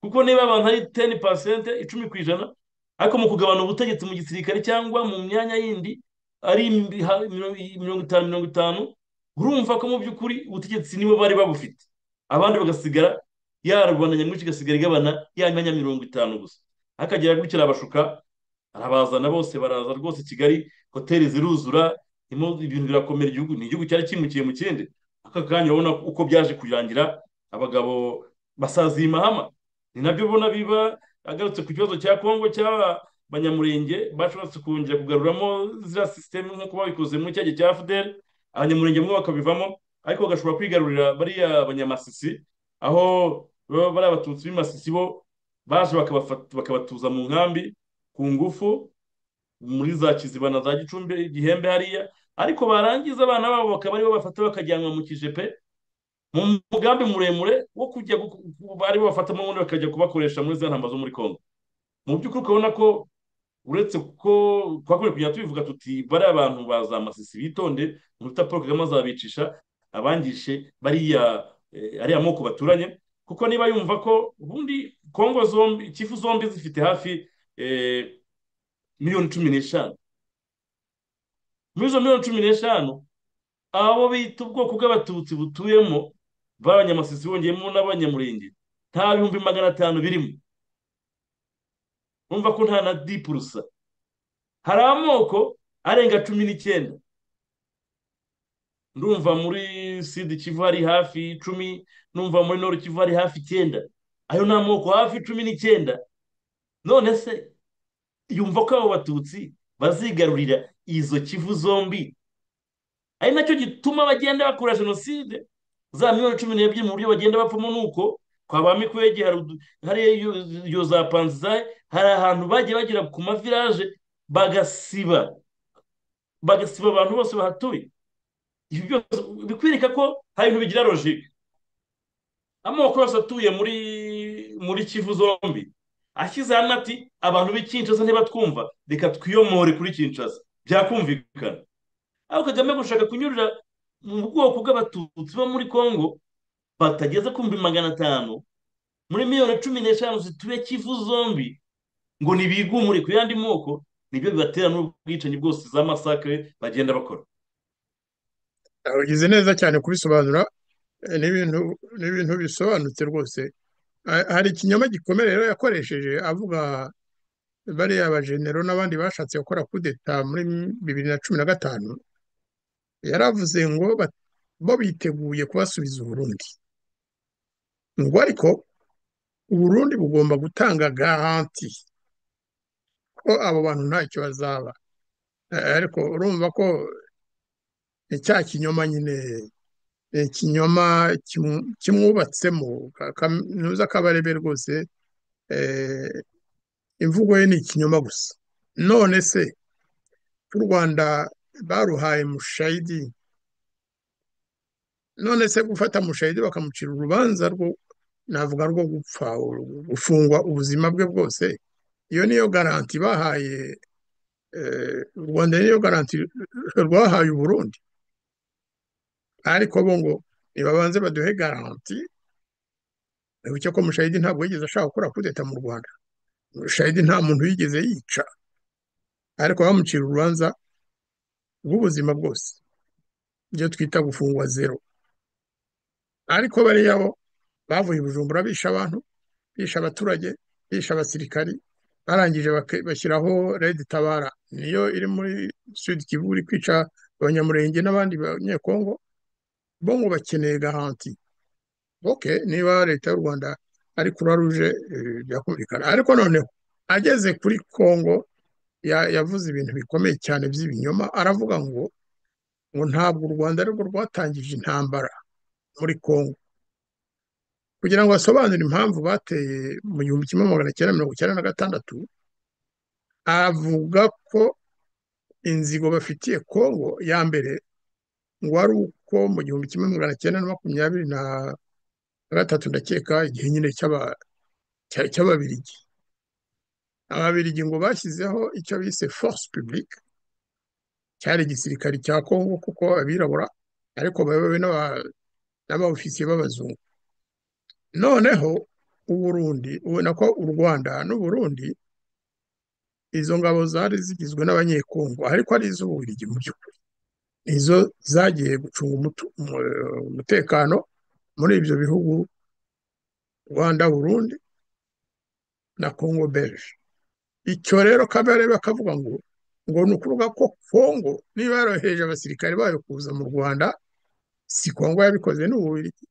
kuko niba abantu ari teni pasente icumi ku ijana ariko mu kugabana ubutegetsi mu gisirikare cyangwa mu myanya yindi ari mirongo itanu mirongo itanu urumva ko mu by'ukuri ubutegetsi nibo bari babufite abandi bagasigara ya rubanda nyamwinshi igasigara igabana ya myanya mirongo itanu gusa akagera gutya arabashuka arabazana bose baraza rwose kigali hoteli ziruzura ibintu birakomera igihugu ni igihugu cyari kimukiye mu kindi aka kanya urabona uko byaje kurangira abagabo basaziye imahama ni nabyo ubona biba agarutse ku kibazo cya kongo cy'aba banyamurenge bashatse kongera kugaruramo ziriya sisiteme nk'uko babikoze muri cya gihe cya fdr abanyamurenge bamwe bakabivamo ariko bagashobora kwigarurira bariya banyamasisi aho baba bari abatutsi b'imasisi bo baje bakabatuza mu nkambi ku ngufu muri za kizibana za gicumbi igihembe hariya ariko barangiza abana babo bakaba aribo bafata bakajyanwa mu kijepe mu mugambi muremure wo kujya aribo bafatamo ubundi bakajya kubakoresha muri za ntamba zo muri kongo mu by'ukuri ukabona ko uretse ko twakwiye kujya tubivuga tuti bariya abantu baza amasisi bitonde umuta paul kagame azabicisha abangishe bariya ariya moko baturanye kuko niba yumva ko ubundi kongo zombi ikifu zombi zifite hafi miliyoni cumi n'eshanu muri izo miliyoni cumi n'eshanu abo bita ubwoko bw'abatutsi butuyemo b'abanyamasisi bongeyemo n'abanyamurenge nta bihumbi magana atanu birimo bumva ko nta na dipurusa hari amoko arenga cumi n'icyenda ndumva muri sida kivu hari hafi icumi numva muri noro kivu hari hafi icyenda ayo ni amoko hafi cumi n'icyenda none se yumva ko abo batutsi bazigarurira izo kivu zombi ari nacyo gituma bagenda bakora jenoside za miliyoni cumi n'ebyiri mu buryo bagenda bapfamo ni uko kwa ba mikwege hari iyo za panzizayi hari ahantu bagiye bagera ku mavilaje bagasiba bagasiba abantu bose bahatuye ibi byose bikwereka ko hari ibintu bigira logike amoko yose atuye muri muri kivu zombi ashyize hano ati abantu b'ikincaza ntibatwumva reka twiyomore kuri kincaza byakumvikana aho kagame gushaka kunyurira mu bwoko bw'abatutsi bo muri congo batageze ku bihumbi magana atanu muri miliyoni cumi n'eshanu zituye kivu zombi ngo ntibigumure ku yandi moko nibyo bibatera n'ubwicanyi bwose za masakare bagenda bakora ugize neza cyane kubisobanura n'ibintu n'ibintu bisobanutse rwose hari ikinyoma gikomeye rero yakoresheje avuga bariya bajenero n'abandi bashatse gukora kudeta muri bibiri na cumi na gatanu yaravuze ngo bo biteguye kubasubiza uburundi ngo ariko uburundi bugomba gutanga garanti ko abo bantu ntacyo bazaba ariko urumva ko cya kinyoma nyine ikinyoma kimwubatsemo kaminuza kabarebe rwose imvugo ye ni ikinyoma gusa none se u rwanda baruhaye mushayidi none se gufata mushayidi bakamucira urubanza rwo navuga rwo gupfa gufungwa ubuzima bwe bwose iyo niyo garanti bahaye u rwanda niyo garanti rwahaye uburundi ariko bo ngo nibabanze baduhe garanti wibuke ko mushayidi ntabwo yigeze ashaka gukora kudeta mu rwanda mushayidi nta muntu yigeze yica ariko bamucira urubanza rw'ubuzima bwose ibyo twita gufungwa zero ariko bariya bo bavuye bujumbura bisha abantu bisha abaturage bisha abasirikari barangije bashyiraho redi tabara niyo iri muri sud kivu iri kwica abanyamurenge n'abandi banyekongo bo ngo bakeneye garanti oke niba leta y'u rwanda ari croix rouge byakumvikana ariko noneho ageze kuri congo yavuze ibintu bikomeye cyane by'ibinyoma aravuga ngo ngo ntabwo u rwanda arirwo rwatangije intambara muri congo kugira ngo asobanure impamvu bateye mu gihumbi kimwe magana cyenda mirongo icyenda na gatandatu avuga ko inzigo bafitiye congo ya mbere ngo ari uko mu gihumbi kimwe magana cyenda na makumyabiri na gatatu ndakeka igihe nyine cy'ababirigi ababirigi ngo bashyizeho icyo bise force publique cyari igisirikari cya congo kuko abirabura ariko bayobowe n'abawufisiye b'abazungu noneho uburundi ubona ko u rwanda n'uburundi izo ngabo zari zigizwe n'abanyekongo ariko ari iz'ububiligi mu by'ukuri izo zagiye gucunga umutekano muri ibyo bihugu rwanda burundi na congo belge icyo rero kabere bakavuga ngo ngo ni ukuvuga ko congo niba yarohereje abasirikare bayo kuza mu rwanda si congo yabikoze n'ububiligi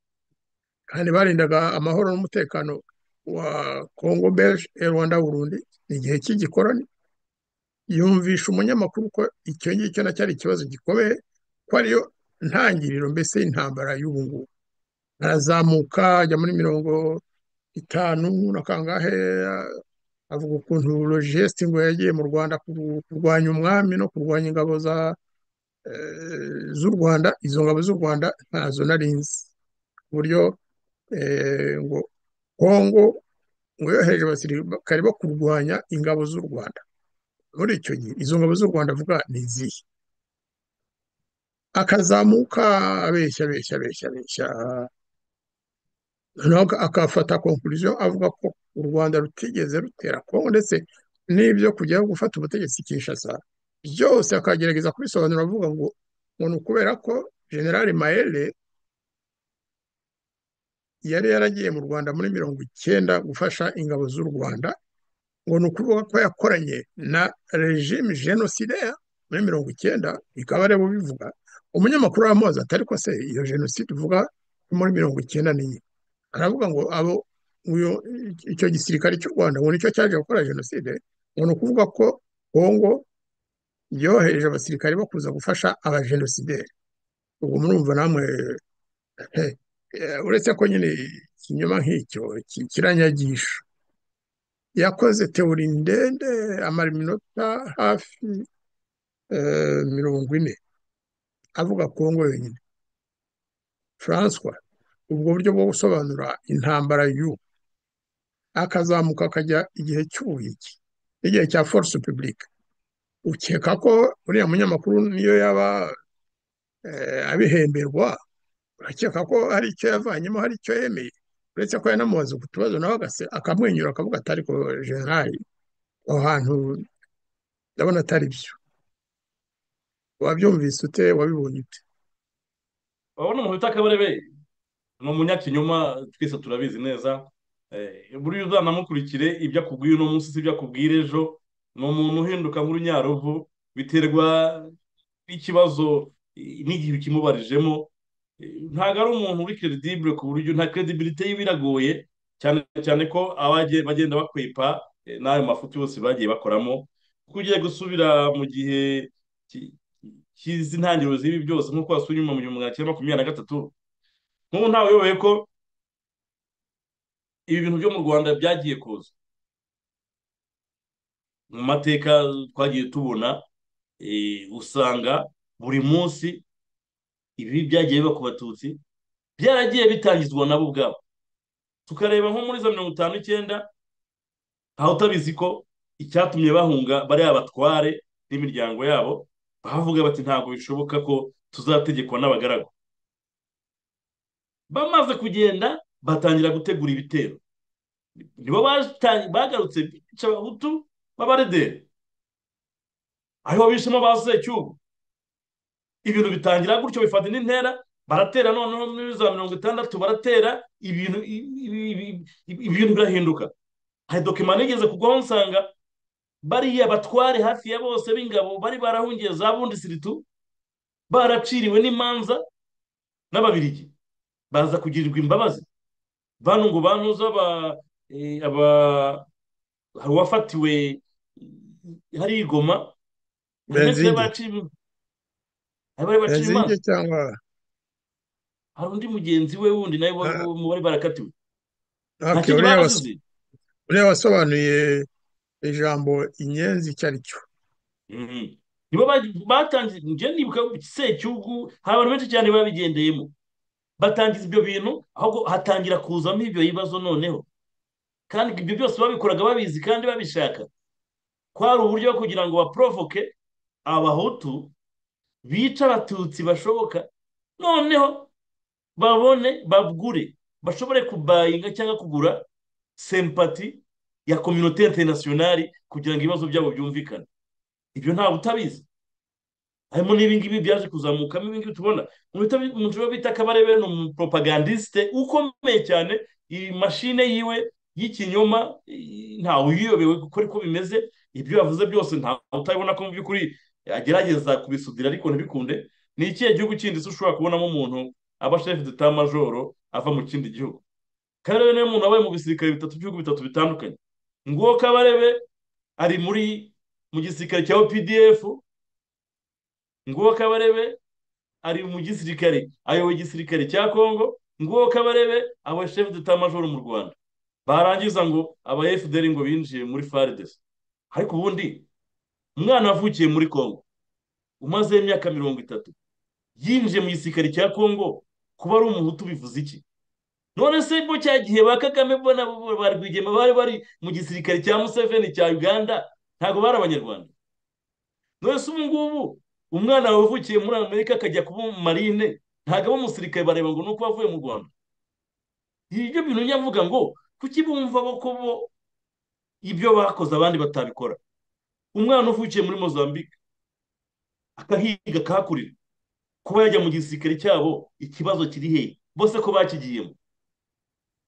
kandi barindaga amahoro n'umutekano wa congo belge rwanda burundi ni igihe cy'igikoroni yumvisha umunyamakuru ko icyo ngicyo na cyari ikibazo gikomeye ko ariyo ntangiriro mbese y'intambara y'ubu ngubu arazamuka ajya muri mirongo itanu na kangahe avuga ukuntu rogesite ngo yagiye mu rwanda kurwanya umwami no kurwanya ingabo z'u rwanda izo ngabo z'u rwanda ntazo nari nzi ku buryo ngo kongo ngo yohereje abasirikare bo kurwanya ingabo z'u rwanda muri icyo gihe izo ngabo z'u rwanda avuga ni izihe akazamuka abeshya abeshya abeshya abeshya noneho akafata konkuriziyo avuga ko u rwanda rutigeze rutera kongo ndetse n'ibyo kujya gufata ubutegetsi kinshasa byose akagerageza kubisobanura avuga ngo ngo ni ukubera ko generale mayere yari yaragiye mu rwanda muri mirongo icyenda gufasha ingabo z'u rwanda ngo ni ukuvuga ko yakoranye na regime genocidaire muri mirongo icyenda bikaba ari bubivuga umunyamakuru w'amazi atari ko se iyo jenoside uvuga muri mirongo icyenda n'iyi aravuga ngo abo icyo gisirikare cy'u rwanda ngo nicyo cyaje gukora jenoside ni ukuvuga ko kongo yohereje abasirikare bo kuza gufasha abajenosideri ubwo murumva namwe uretse ko nyine ikinyoma nk'icyo kiranyagisha yakoze teori ndende amara iminota hafi mirongo ine avuga kongo yonyine François ubwo buryo bwo gusobanura intambara y'ubu akazamuka akajya igihe cy'ubuyiki n'igihe cya force publique ukeka ko uriya munyamakuru niyo yaba abihemberwa urakeka ko hari icyo yavanyemo hari icyo yemeye uretse ko yanamubaza ku tubazo nawe akamwenyura akavuga atari ko generali aho hantu ndabona atari byo wabyumvise ute wabibonye ute urabona umuntu bita kabarebe ni umunyakinyoma twese turabizi neza buriya uzanamukurikire ibyo akubwiye uno munsi si ibyo akubwira ejo ni umuntu uhinduka nk'urunyaruvu biterwa n'ikibazo n'igihe ukimubarijemo ntabwo ari umuntu uri keredibure ku buryo nta keredibilite ye biragoye cyane cyane ko bagenda bakwepa n'ayo mafuti yose bagiye bakoramo kuko ugiye gusubira mu gihe cy'izi ntangiriro z'ibi byose nk'uko wasuye inyuma mu gihumbi magana cyenda makumyabiri na gatatu nk'ubu ntawe uyoboye ko ibi bintu byo mu rwanda byagiye kuza mu mateka twagiye tubona usanga buri munsi ibi byagiye biba ku batutsi byaragiye bitangizwa nabo ubwabo tukareba nko muri za mirongo itanu icyenda aho utabizi ko icyatumye bahunga bariya batware n'imiryango yabo bavuga bati ntabwo bishoboka ko tuzategekwa n'abagaragu bamaze kugenda batangira gutegura ibitero nibo bagarutse bica abahutu b'abarederi ariho bishemo ba secyugu ibintu bitangira gutyo bifata indi ntera baratera noneho muri za mirongo itandatu baratera ibintu ibintu birahinduka hari dokima nigeze kugwaho nsanga bariya batware hafi ya bose b'ingabo bari barahungiye za bundi siritu baraciriwe n'imanza n'ababirigi baza kugirirwa imbabazi bano ngo banuze aba hari uwafatiwe hari igoma benzige benzige cyangwa hari undi mugenzi we wundi nawe bari barakatiwe nta kintu bazi uriya wasobanuye ijambo inyenzi icyo ari cyo nibo batangiye njye nibuka secyugu hari abantu benshi cyane babigendeyemo batangiza ibyo bintu ahubwo hatangira kuzamo ibyo bibazo noneho kandi ibyo byose babikoraga babizi kandi babishaka ko hari uburyo bwo kugira ngo baporovoke abahutu bica abatutsi bashoboka noneho babone bagure bashobore kubayinga cyangwa kugura sempati ya kominote interinasiyonari kugira ngo ibibazo byabo byumvikane ibyo ntabwo utabizi harimo n'ibingibi byaje kuzamukamo ibingibi tubona umuntu uwo bita kabarebe ni umupropagandisite ukomeye cyane iyi mashine yiwe y'ikinyoma ntawe uyiyobewe kuko ariko bimeze ibyo yavuze byose ntawe utabibona ko mu by'ukuri agerageza kubisudira ariko ntibikunde ni ikihe gihugu kindi se ushobora kubonamo umuntu aba shefu de majoro ava mu kindi gihugu kabarebe niwe muntu wabaye mu bisirikare bitatu by'ibihugu bitatu bitandukanye nguwo kabarebe ari muri mu gisirikare cya opdf nguwo kabarebe ari mu gisirikare ayoboye igisirikare cya kongo nguwo kabarebe aba shefu d'etat-major mu rwanda barangiza ngo aba fdr ngo binjiye muri fardes ariko ubundi umwana wavukiye muri kongo umaze imyaka mirongo itatu yinjiye mu gisirikare cya kongo kuba ari umuhutu bivuze iki none se ko cya gihe ba kagame bo nabo ba rwigema bari bari mu gisirikare cya museveni cya uganda ntabwo bari abanyarwanda none se ubu ngubu umwana wavukiye muri amerika akajya kuba marine ntabwo aba umusirikare bareba ngo ni uko avuye mu rwanda ibyo bintu nyavuga ngo kuki bumva bo ko bo ibyo bakoze abandi batabikora umwana uvukiye muri mozambique akahiga akahakurira kuba yajya mu gisirikare cyabo ikibazo kiri hehe bose ko bakigiyemo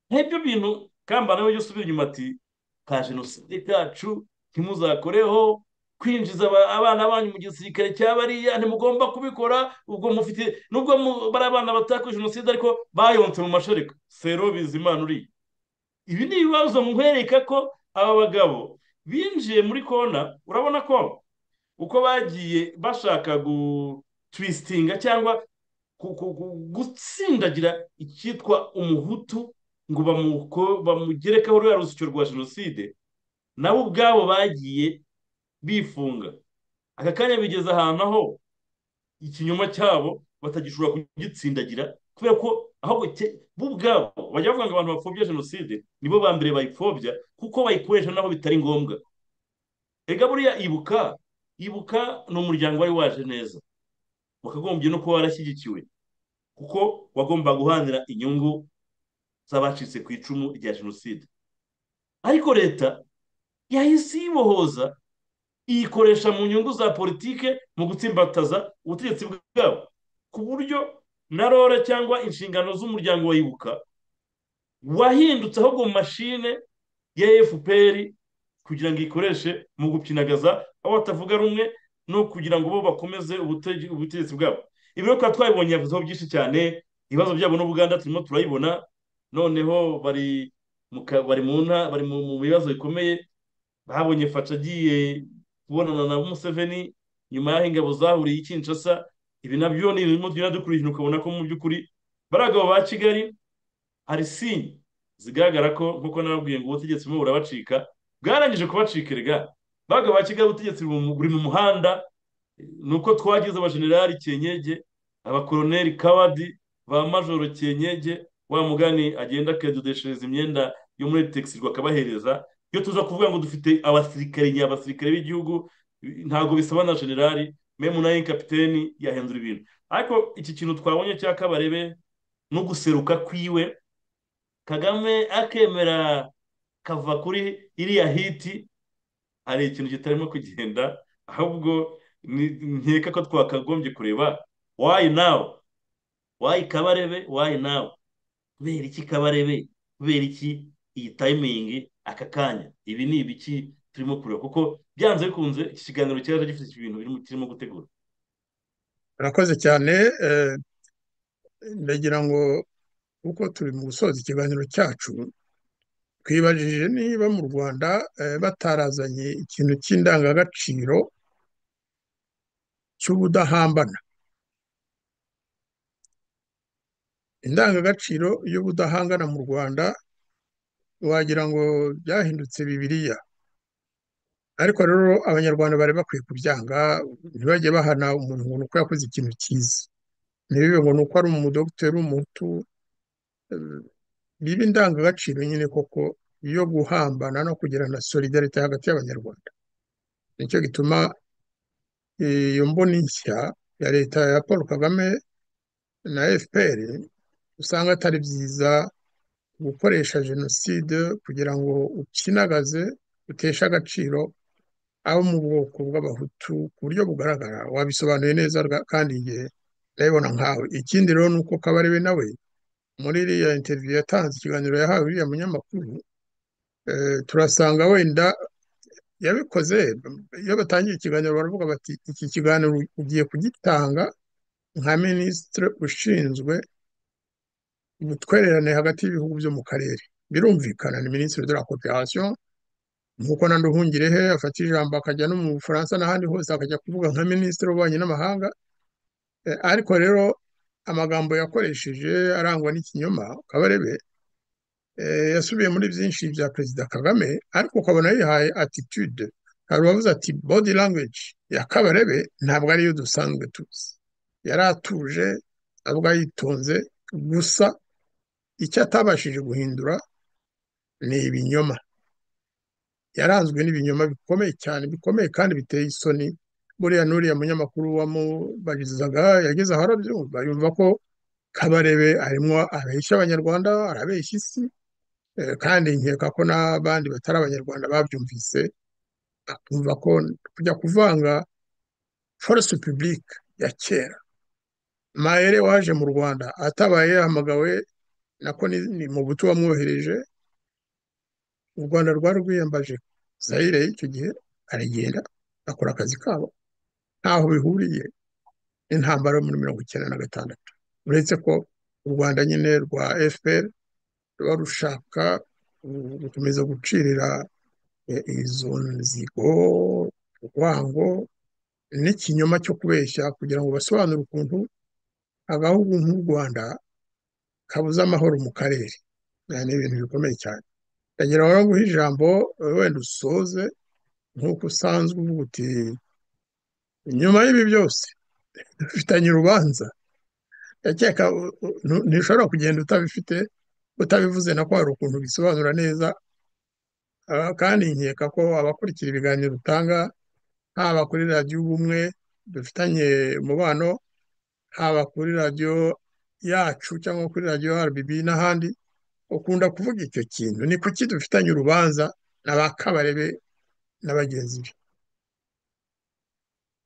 nk'ibyo bintu kamba nawe ujya usubira inyuma ati ka jenoside kacu ntimuzakoreho kwinjiza abana banyu mu gisirikare cya bariya ntimugomba kubikora ubwo mufite nubwo bari abana batakoze jenoside ariko bayonse mu mashereka sero bizimana uriya ibi ni ibibazo nkwereka ko aba bagabo binjiye muri kona urabona ko uko bagiye bashaka gutwisitinga cyangwa gutsindagira icyitwa umuhutu ngo bamugerekeho ruriya rusyo rwa jenoside nabo ubwabo bagiye bifunga aka kanya bigeze ahantu aho ikinyoma cyabo batagishobora kugitsindagira kubera ko ahubwo bo ubwabo bajya bavuga ngo abantu bapfobya jenoside nibo ba mbere bayipfobya kuko bayikoresha naho bitari ngombwa reka buriya ibuka ibuka ni umuryango wari waje neza wakagombye no kuba warashyigikiwe kuko wagomba guhanira inyungu z'abacitse ku icumu rya jenoside ariko leta yahise iyibohoza iyikoresha mu nyungu za politike mu gutsimbataza ubutegetsi bwabo ku buryo na rora cyangwa inshingano z'umuryango wa ibuka wahindutse ahubwo mu mashine ya fpr kugira ngo ikoreshe mu gupinagaza aho batavuga rumwe no kugira ngo bo bakomeze ubutegetsi bwabo ibiro twari twabibonye yavuzeho byinshi cyane ibibazo byabo n'ubuganda turimo turayibona noneho bari bari mu bari mu bibazo bikomeye babonye faca agiye kubonana na museveni nyuma y'aho ingabo zahuriye ikinshasa ibi nabyo ni ibirimo tugenda dukurikirana ukabona ko mu by'ukuri bari abagabo ba kigali hari sinye zigaragara ko nk'uko nababwiye ngo ubutegetsi burimo burabacika bwarangije kubacika erega baga ba kigali ubutegetsi buri mu muhanda ni uko twagize abajenerali kenyege abakoroneri kawadi ba majoro kenyege wa mugani agenda akadodeshereza imyenda yo muri tegisi akabahereza iyo tuza kuvuga ngo dufite abasirikare abasirikare b'igihugu ntabwo bisaba na generali memu nayo kapiteni yahindura ibintu ariko iki kintu twabonye cya kabarebe no guseruka kwiwe kagame akemera kava kuri iriya hiti hari ikintu kitarimo kugenda ahubwo nkeka ko twakagombye kureba wayi nawe wayi kabarebe wayi nawe kubera iki kabarebe kubera iki iyi tayimingi aka kanya ibi ni ibiki turimo kureba kuko byanze bikunze iki kiganiro cyaje gifite ibintu kirimo gutegura urakoze cyane ndagira ngo uko turi mu gusoza ikiganiro cyacu twibajije niba mu rwanda batarazanye ikintu cy'indangagaciro cy'ubudahambana indangagaciro y'ubudahangana mu rwanda wagira ngo byahindutse bibiriya ariko rero abanyarwanda bari bakwiye kubyanga ntibajye bahana umuntu ngo ni uko yakoze ikintu cyiza ntibibe ngo ni uko ari umudogiteri w'umutu biba indangagaciro nyine koko yo guhambana no kugirana solidarite hagati y'abanyarwanda nicyo gituma iyo mboni nshya ya leta ya paul kagame na fpr usanga atari byiza gukoresha jenoside kugira ngo ukinagaze uteshe agaciro abo mu bwoko bw'abahutu ku buryo bugaragara wabisobanuye neza kandi igihe ndabibona nkawe ikindi rero ni uko kabarebe nawe muri iriya interiviyu yatanze ikiganiro yahawe uriya munyamakuru turasanga wenda yabikoze iyo batangiye ikiganiro baravuga bati iki kiganiro ugiye kugitanga nka minisitiri ushinzwe ubutwererane hagati y'ibihugu byo mu karere birumvikana ni minisitiri de la cooperation nk'uko nandi uhungirehe afata ijambo akajya no mu bufaransa n'ahandi hose akajya kuvuga nka minisitiri w'ububanyi n'amahanga ariko rero amagambo yakoresheje arangwa n'ikinyoma kabarebe yasubiye muri byinshi bya perezida kagame ariko ukabona yihaye atitude hari uwavuze ati body language ya kabarebe ntabwo ariyo dusanzwe tuzi yari atuje avuga yitonze gusa icyo atabashije guhindura ni ibinyoma yaranzwe n'ibinyoma bikomeye cyane bikomeye kandi biteye isoni buriya n'uriya munyamakuru wamubarizaga yageze aho arabyumva yumva ko kabarebe arimo abeshya abanyarwanda arabeshya isi kandi nkeka ko n'abandi batari abanyarwanda babyumvise akumva ko kujya kuvanga force publique ya kera mayere waje mu rwanda atabaye yahamagawe nako ni mu butu wamwohereje u rwanda rwari rwiyambaje zayire y'icyo gihe aragenda akora akazi kabo ntaho bihuriye n'intambara yo muri mirongo icyenda na gatandatu uretse ko u rwanda nyine rwa fpr ruba rushaka gukomeza gucirira eh, izo nzigo urwango n'ikinyoma cyo kubeshya kugira ngo basobanure ukuntu agahugu nk'u Rwanda kabuze amahoro mu karere Eh, ni ibintu bikomeye cyane ndagira ngo guha ijambo eh, wenda usoze nk'uko usanzwe uvuga uti nyuma y'ibi byose dufitanye urubanza ndakeka u- u- ntu- ntushobora kugenda utabifite utabivuze na ko hari ukuntu bisobanura neza Ah, kandi nkeka ko abakurikira ibiganiro utanga haba kuri radiyo ubumwe dufitanye umubano haba kuri radiyo yacu cyangwa kuri radiyo RBB n'ahandi ukunda kuvuga icyo kintu ni kuki dufitanye urubanza na ba Kabarebe na bagenzi be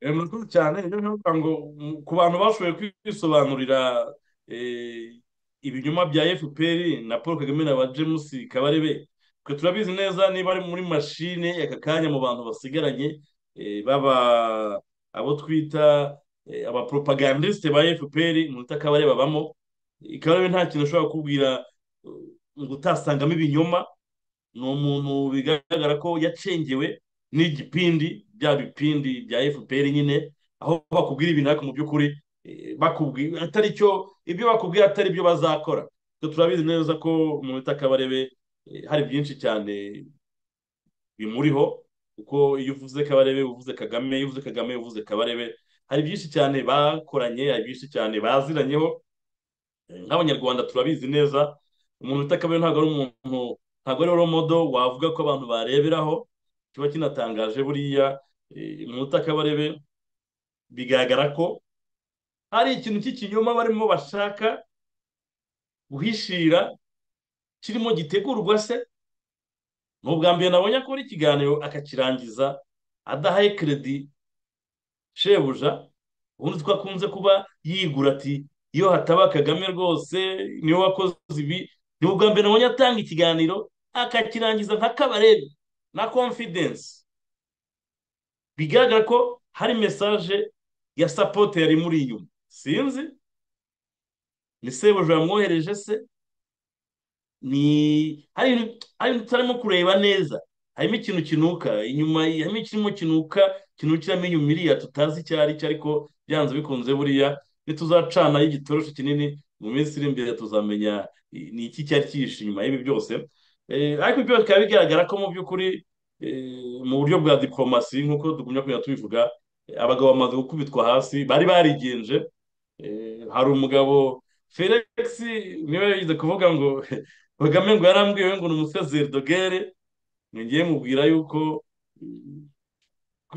Eh, murakoze cyane ibyo bivuga ngo mm, ku bantu bashoboye kwisobanurira eh, ibinyoma bya FPR na Paul Kagame na ba James Kabarebe twe turabizi neza niba ari muri mashine aka kanya mu bantu basigaranye eh, baba abo twita eh, abapropagandiste ba FPR munota Kabarebe babamo Eh, Kabarebe nta kintu ashobora kukubwira eh, ngo utasangamo ibinyoma ni umuntu bigaragara ko yacengewe n'igipindi bya bipindi bya FPR nyine aho bakubwira ibintu ariko mu by'ukuri eh, bakubwira atari cyo ibyo bakubwira atari byo bazakora Twe turabizi neza ko mu bita Kabarebe eh, hari byinshi cyane bimuriho kuko iyo uvuze Kabarebe uvuze Kagame iyo uvuze Kagame uvuze Kabarebe hari byinshi cyane bakoranye hari byinshi cyane baziranyeho nk'abanyarwanda turabizi neza umuntu bita kabiri ntabwo ari umuntu ntabwo ari romodo wavuga ko abantu bareberaho kiba kinatangaje buriya eh, umuntu bita kabarebe bigaragara ko hari ikintu cy'ikinyoma barimo bashaka guhishira kirimo gitegurwa se ni ubwa mbere nabonye akora ikiganiro akakirangiza adahaye keredi shebuja ubundi twakunze kuba yigura ati iyo hataba kagame rwose niwe wakoze ibi ni ubwa mbere nabonye atanga ikiganiro akakirangiza nka kabarebe na confidence bigaragara ko hari mesaje ya sapote yari muri inyuma sinzi ni sebuja yamwohereje se ni hari ibintu hari ibintu tutarimo kureba neza harimo ikintu kinuka inyuma harimo ikirimo kinuka kinukiramo inyuma iriya tutazi icyo ari cyo ariko byanze bikunze buriya nituzacanaho igitoroshi kinini mu minsi iri imbere tuzamenya eh, ni iki cyari cyihishe inyuma y'ibi byose Eh, ariko ibyo bikaba bigaragara ko mu by'ukuri eh, mu buryo bwa diporomasi nk'uko tugumya kugenda tubivuga eh, abagabo bamaze gukubitwa hasi bari barigenje Eh, hari umugabo felix niwe yagize kuvuga ngo kagame ngo yarambwiwe ngo ni umusezeri dogere ngiye mubwira yuko mm,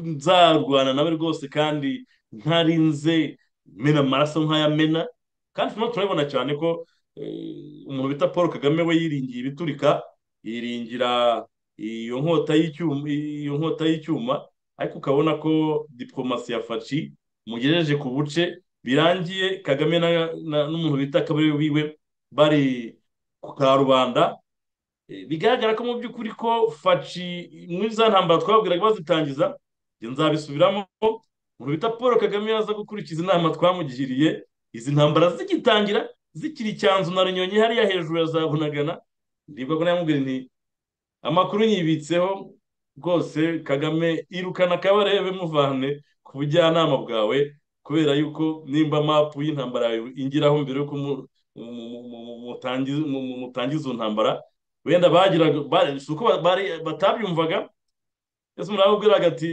nzarwana nawe rwose kandi ntarinze mena amaraso nk'ayamena kandi turimo turabibona cyane ko eh, umuntu bita paul kagame we yiringiye ibiturika yiringira iyo nkota y'icyuma iyo nkota y'icyuma ariko ukabona ko diporomasi ya faci mugejeje ku buce birangiye kagame na- na- n'umuntu bita kabarebe wiwe bari ku karubanda Eh, bigaragara ko mu by'ukuri ko faci muri za ntambara twabwiraga bazitangiza njye nzabisubiramo umuntu bita paul kagame yaza gukurikiza inama twamugiriye izi ntambara zigitangira zikiri icyanzu na runyonyi hariya hejuru ya za bunagana ndibwa ko namubwira nti amakuru nyibitseho rwose kagame irukana kabarebe muvane ku bujyanama bwawe kubera yuko nimba mapu y'intambara yawe ingiraho mbere yuko mu- mu- mu- mu- mu- mutangiza mu- mu- mutangiza iyo ntambara wenda bagiraga ba- si uko ba- bari- batabyumvaga ese umuntu aramubwiraga ati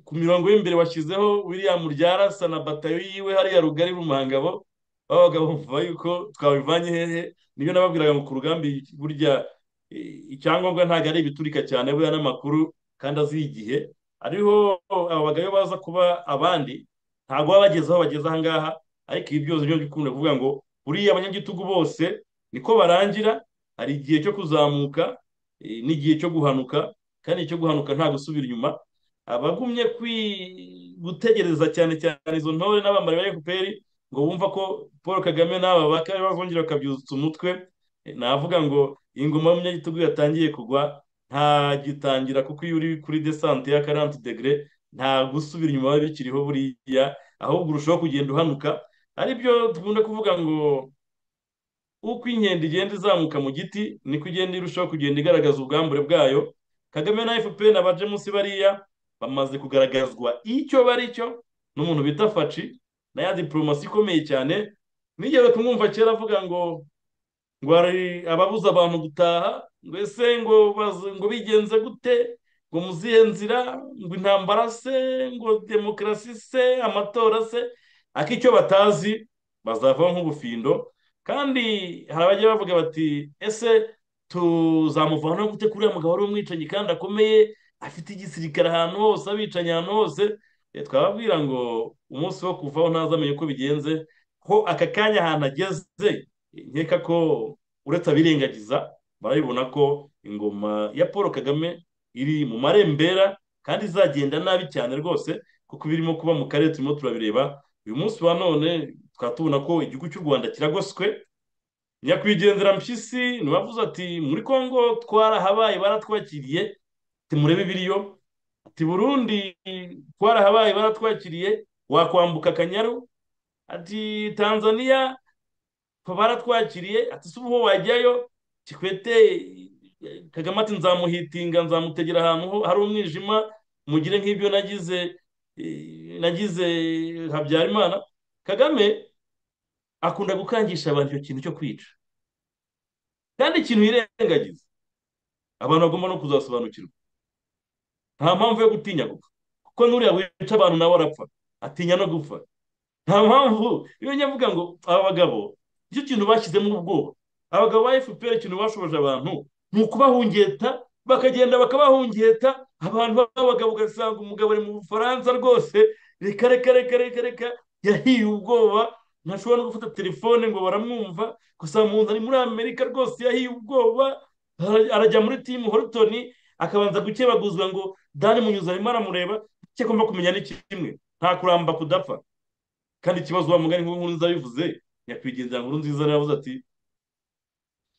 ku mirongo y'imbere washyizeho william ryarasa na batayo yiwe hariya rugari mu mahangabo babaga bumva yuko twabivanye hehe nibyo nababwiraga ngo ku rugambi burya eh, icyangombwa ntabwo ari ibiturika cyane buriya n'amakuru kandi azi igihe ariho aba bagabo baza kuba abandi ntabwo baba bageze aho bageze aha ngaha ariko ibi byose byo bikunda kuvuga ngo buriya abanyagitugu bose niko barangira hari igihe cyo kuzamuka eh, n'igihe cyo guhanuka kandi icyo guhanuka nta gusubira inyuma abagumye kwi gutegereza cyane cyane izo ntore n'abambari ba FPR ngo bumva ko Paul Kagame n'aba bakaba bazongera bakabyutsa umutwe Eh, navuga ngo ingoma y'umunyagitugu yatangiye kugwa ntagitangira kuko iyo uri kuri desante ya 40 degre nta gusubira inyuma biba bikiriho buriya ahubwo urushaho kugenda uhanuka ari byo dukunda kuvuga ngo uko inkende igenda izamuka mu giti niko igenda irushaho kugenda igaragaza ubwambure bwayo kagame na fpr n'abaje munsi bariya bamaze kugaragazwa icyo bari cyo n'umuntu bita faci na ya diporomasi ikomeye cyane nigeze kumwumva kera avuga ngo ngo hari ababuza abantu gutaha mbese ngo ngo bigenze gute ngo muzihe nzira ngo intambara se ngo demokarasi se amatora se ariko icyo batazi bazavaho nk'ubufindo kandi hari abajya bavuga bati ese tuzamuvanaho gute kuri uriya mugabo wari umwicanyi kandi akomeye afite igisirikare ahantu hose abicanyi ahantu hose twababwira ngo umunsi wo kuvaho ntazamenye uko bigenze ko aka kanya ahantu ageze nkeka ko uretse abirengagiza barabibona ko ingoma ya paul kagame iri mu marembera kandi izagenda nabi cyane rwose kuko ibirimo kuba mu karere turimo turabireba uyu munsi wa none tubona ko igihugu cy'u rwanda kiragoswe nyakwigendera mpyisi ntibavuze ati muri congo twarahabaye baratwakiriye timurebe ibiriyo ati burundi twarahabaye baratwakiriye wakwambuka akanyaru ati tanzania baratwakiriye ati si ubu wajyayo kikwete kagame ati nzamuhitinga nzamutegera ahantu hari umwijima mugire nk'ibyo nagize nagize habyarimana kagame akunda gukangisha abantu icyo kintu cyo kwica kandi ikintu yirengagiza abantu bagomba no kuzasobanukirwa nta mpamvu yo gutinya gupfa kuko n'uriya wica abantu nawe arapfa atinya no gupfa nta mpamvu iyo nyavuga ngo aba bagabo icyo kintu bashyizemo ubwoba abagabo ba fpr ikintu bashoboje abantu ni ukubahungeta bakagenda bakabahungeta abantu b'abagabo ugasanga umugabo ari mu bufaransa rwose reka reka reka reka reka yahiye ubwoba ntashobora no gufata telefone ngo baramwumva gusa mu nzu ari muri amerika rwose yahiye ubwoba arajya muri timu horutoni akabanza gukebaguzwa ngo dani munyuze arimo aramureba icyo agomba kumenya ni kimwe nta kuramba kudapfa kandi ikibazo wa mugani nk'inkuru nziza bivuze nyakwigendera nkuru nziza yaravuze ati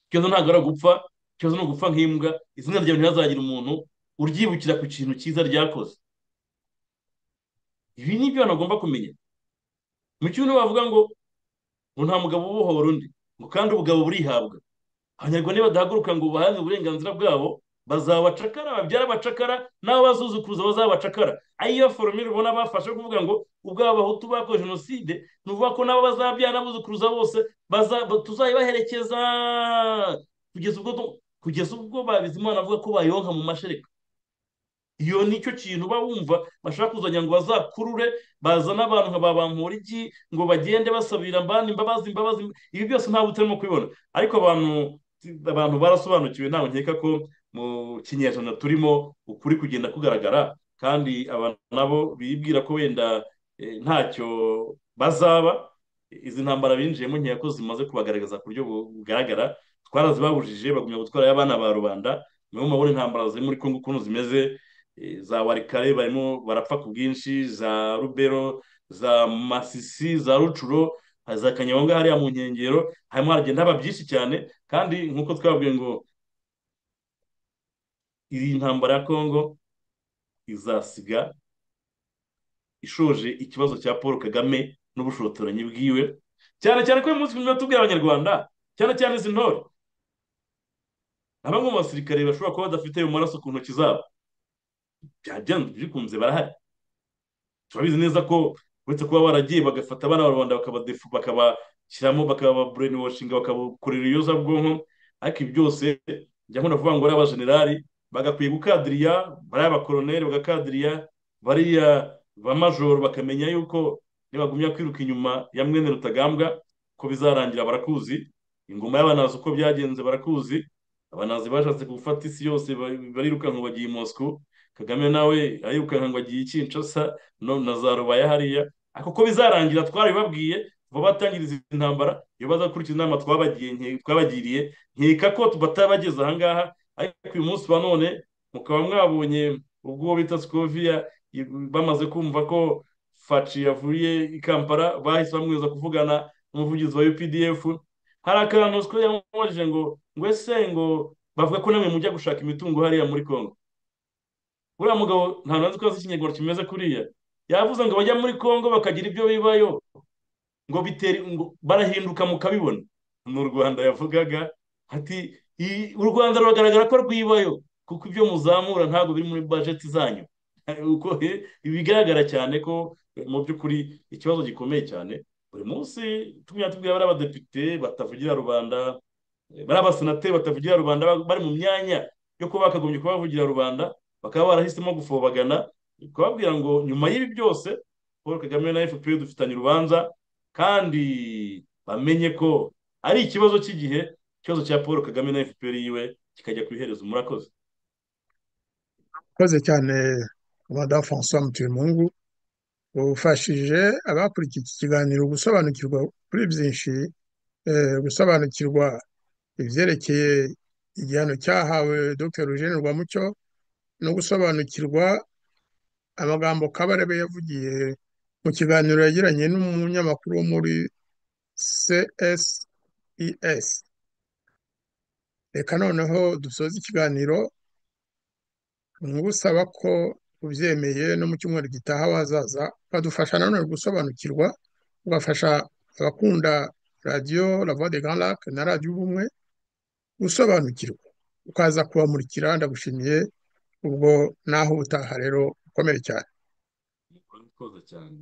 ikibazo ntabwo ari gupfa ikibazo ni ugupfa nk'imbwa izina ryawe ntihazagira umuntu uryibukira ku kintu cyiza ryakoze ibi ni ibyo abantu bagomba kumenya mu cyumba bavuga ngo ngo nta mugabo ubohora undi ngo kandi ubugabo burihabwa abanyarwanda badahaguruka ngo bahabwe uburenganzira bwabo bazabacakara babyara abacakara n'abo bazuzukuruza bazabacakara ariyo foromire ubona bafashe kuvuga ngo ubwabo bahutu bakoze jenoside ni ukuvuga ko nabo bazabyara n'abuzukuruza bose tuzayibaherekeza kugeza ubwo kugeza ubwo babizimana avuga ko bayonka mu mashereka iyo nicyo kintu uba wumva bashaka kuzajya ngo bazakurure bazane abantu nka ba bamporiki ngo bagende basabira abandi imbabazi imbabazi ibi byose ntabwo utarimo kubibona ariko abantu abantu barasobanukiwe ntabwo nkeka ko mu kinyejana turimo ukuri kugenda kugaragara kandi abantu nabo bibwira ko wenda ntacyo bazaba izi ntambara binjiyemo nkeya ko zimaze kubagaragaza ku buryo bugaragara twarazibabujije bagumya gutwara abana ba rubanda niyo mabona intambara ziri muri congo ukuntu zimeze za warikare barimo barapfa ku bwinshi za rubero za masisi za rucuro za kanyabonga hariya mu nkengero harimo haragenda haba byinshi cyane kandi nk'uko twabwiye ngo iyi ntambara ya kongo izasiga ishoje ikibazo cya paul kagame n'ubushotoranyi bwiwe cyane cyane ko uyu munsi tuba tubwira abanyarwanda cyane cyane izi ntore abangoma basirikare bashobora kuba badafite ayo maraso ku ntoki zabo byanze bikunze barahari turabizi neza ko uretse kuba baragiye bagafata abana b'abanyarwanda bakabashyiramo bakababurenewashinga bakabakorera ibiyobyabwonko ariko ibi byose njya nkunda kuvuga ngo bariya abajenerali bagakwiye gukadiriya bariya abakoroneri bagakadiriya bariya ba majoro bakamenya yuko nibagumya kwiruka inyuma ya mwene rutagambwa ko bizarangira barakuzi ingoma y'abanazi uko byagenze barakuzi abanazi bashatse gufata isi yose barirukanka bagiye i mosiko kagame nawe arirukanka ngo agiye ikinshasa na za rubaya hariya ariko ko bizarangira twarabibabwiye vuba batangiriza intambara iyo bazakurikiza inama twabagiriye nkeka ko batabageze ahangaha ariko uyu munsi wa none mukaba mwabonye ubwo bita sikoviya bamaze kumva ko faci yavuye i kampala bahise bamweza kuvugana n'umuvugizi wa updf hari akantu sikoviya yamubajije ngo ngo ese ngo bavuga ko namwe mujya gushaka imitungo hariya muri congo uriya mugabo nta ntazi ko ikinyarwanda kimeze kuriya yavuze ngo bajya muri congo bakagira ibyo bibayo ngo bitere barahinduka mukabibona ni u rwanda yavugaga ati u rwanda ruragaragara ko rwibayo kuko ibyo muzamura ntabwo biri muri bajeti zanyu uko bigaragara cyane ko mu by'ukuri ikibazo gikomeye cyane buri munsi tumenya tubwira bariya badepite batavugira rubanda bariya basenateri batavugira rubanda bari mu myanya yo kuba bakagombye kuba bavugira rubanda bakaba barahisemo gufobagana kubabwira ngo nyuma y'ibi byose paul kagame na fpr dufitanye urubanza kandi bamenye ko ari ikibazo cy'igihe ikibazo cya paul kagame na fpr yiwe kikajya ku iherezo murakoze murakoze cyane madamu francois mutuyemungu ufashije abakurikiye iki kiganiro gusobanukirwa kuri byinshi gusobanukirwa ibyerekeye igihano cyahawe dr eugene rwamucyo no gusobanukirwa amagambo kabarebe yavugiye mu kiganiro yagiranye n'umunyamakuru wo muri cses reka noneho dusoza ikiganiro ngusaba ko ubyemeye no mu cyumweru gitaha wazaza ukadufasha nanone gusobanukirwa ugafasha abakunda radiyo la voix de grand lac na radiyo ubumwe gusobanukirwa ukaza kubamurikira ndagushimiye ubwo naho ubutaha rero ukomeye cyane murakoze cyane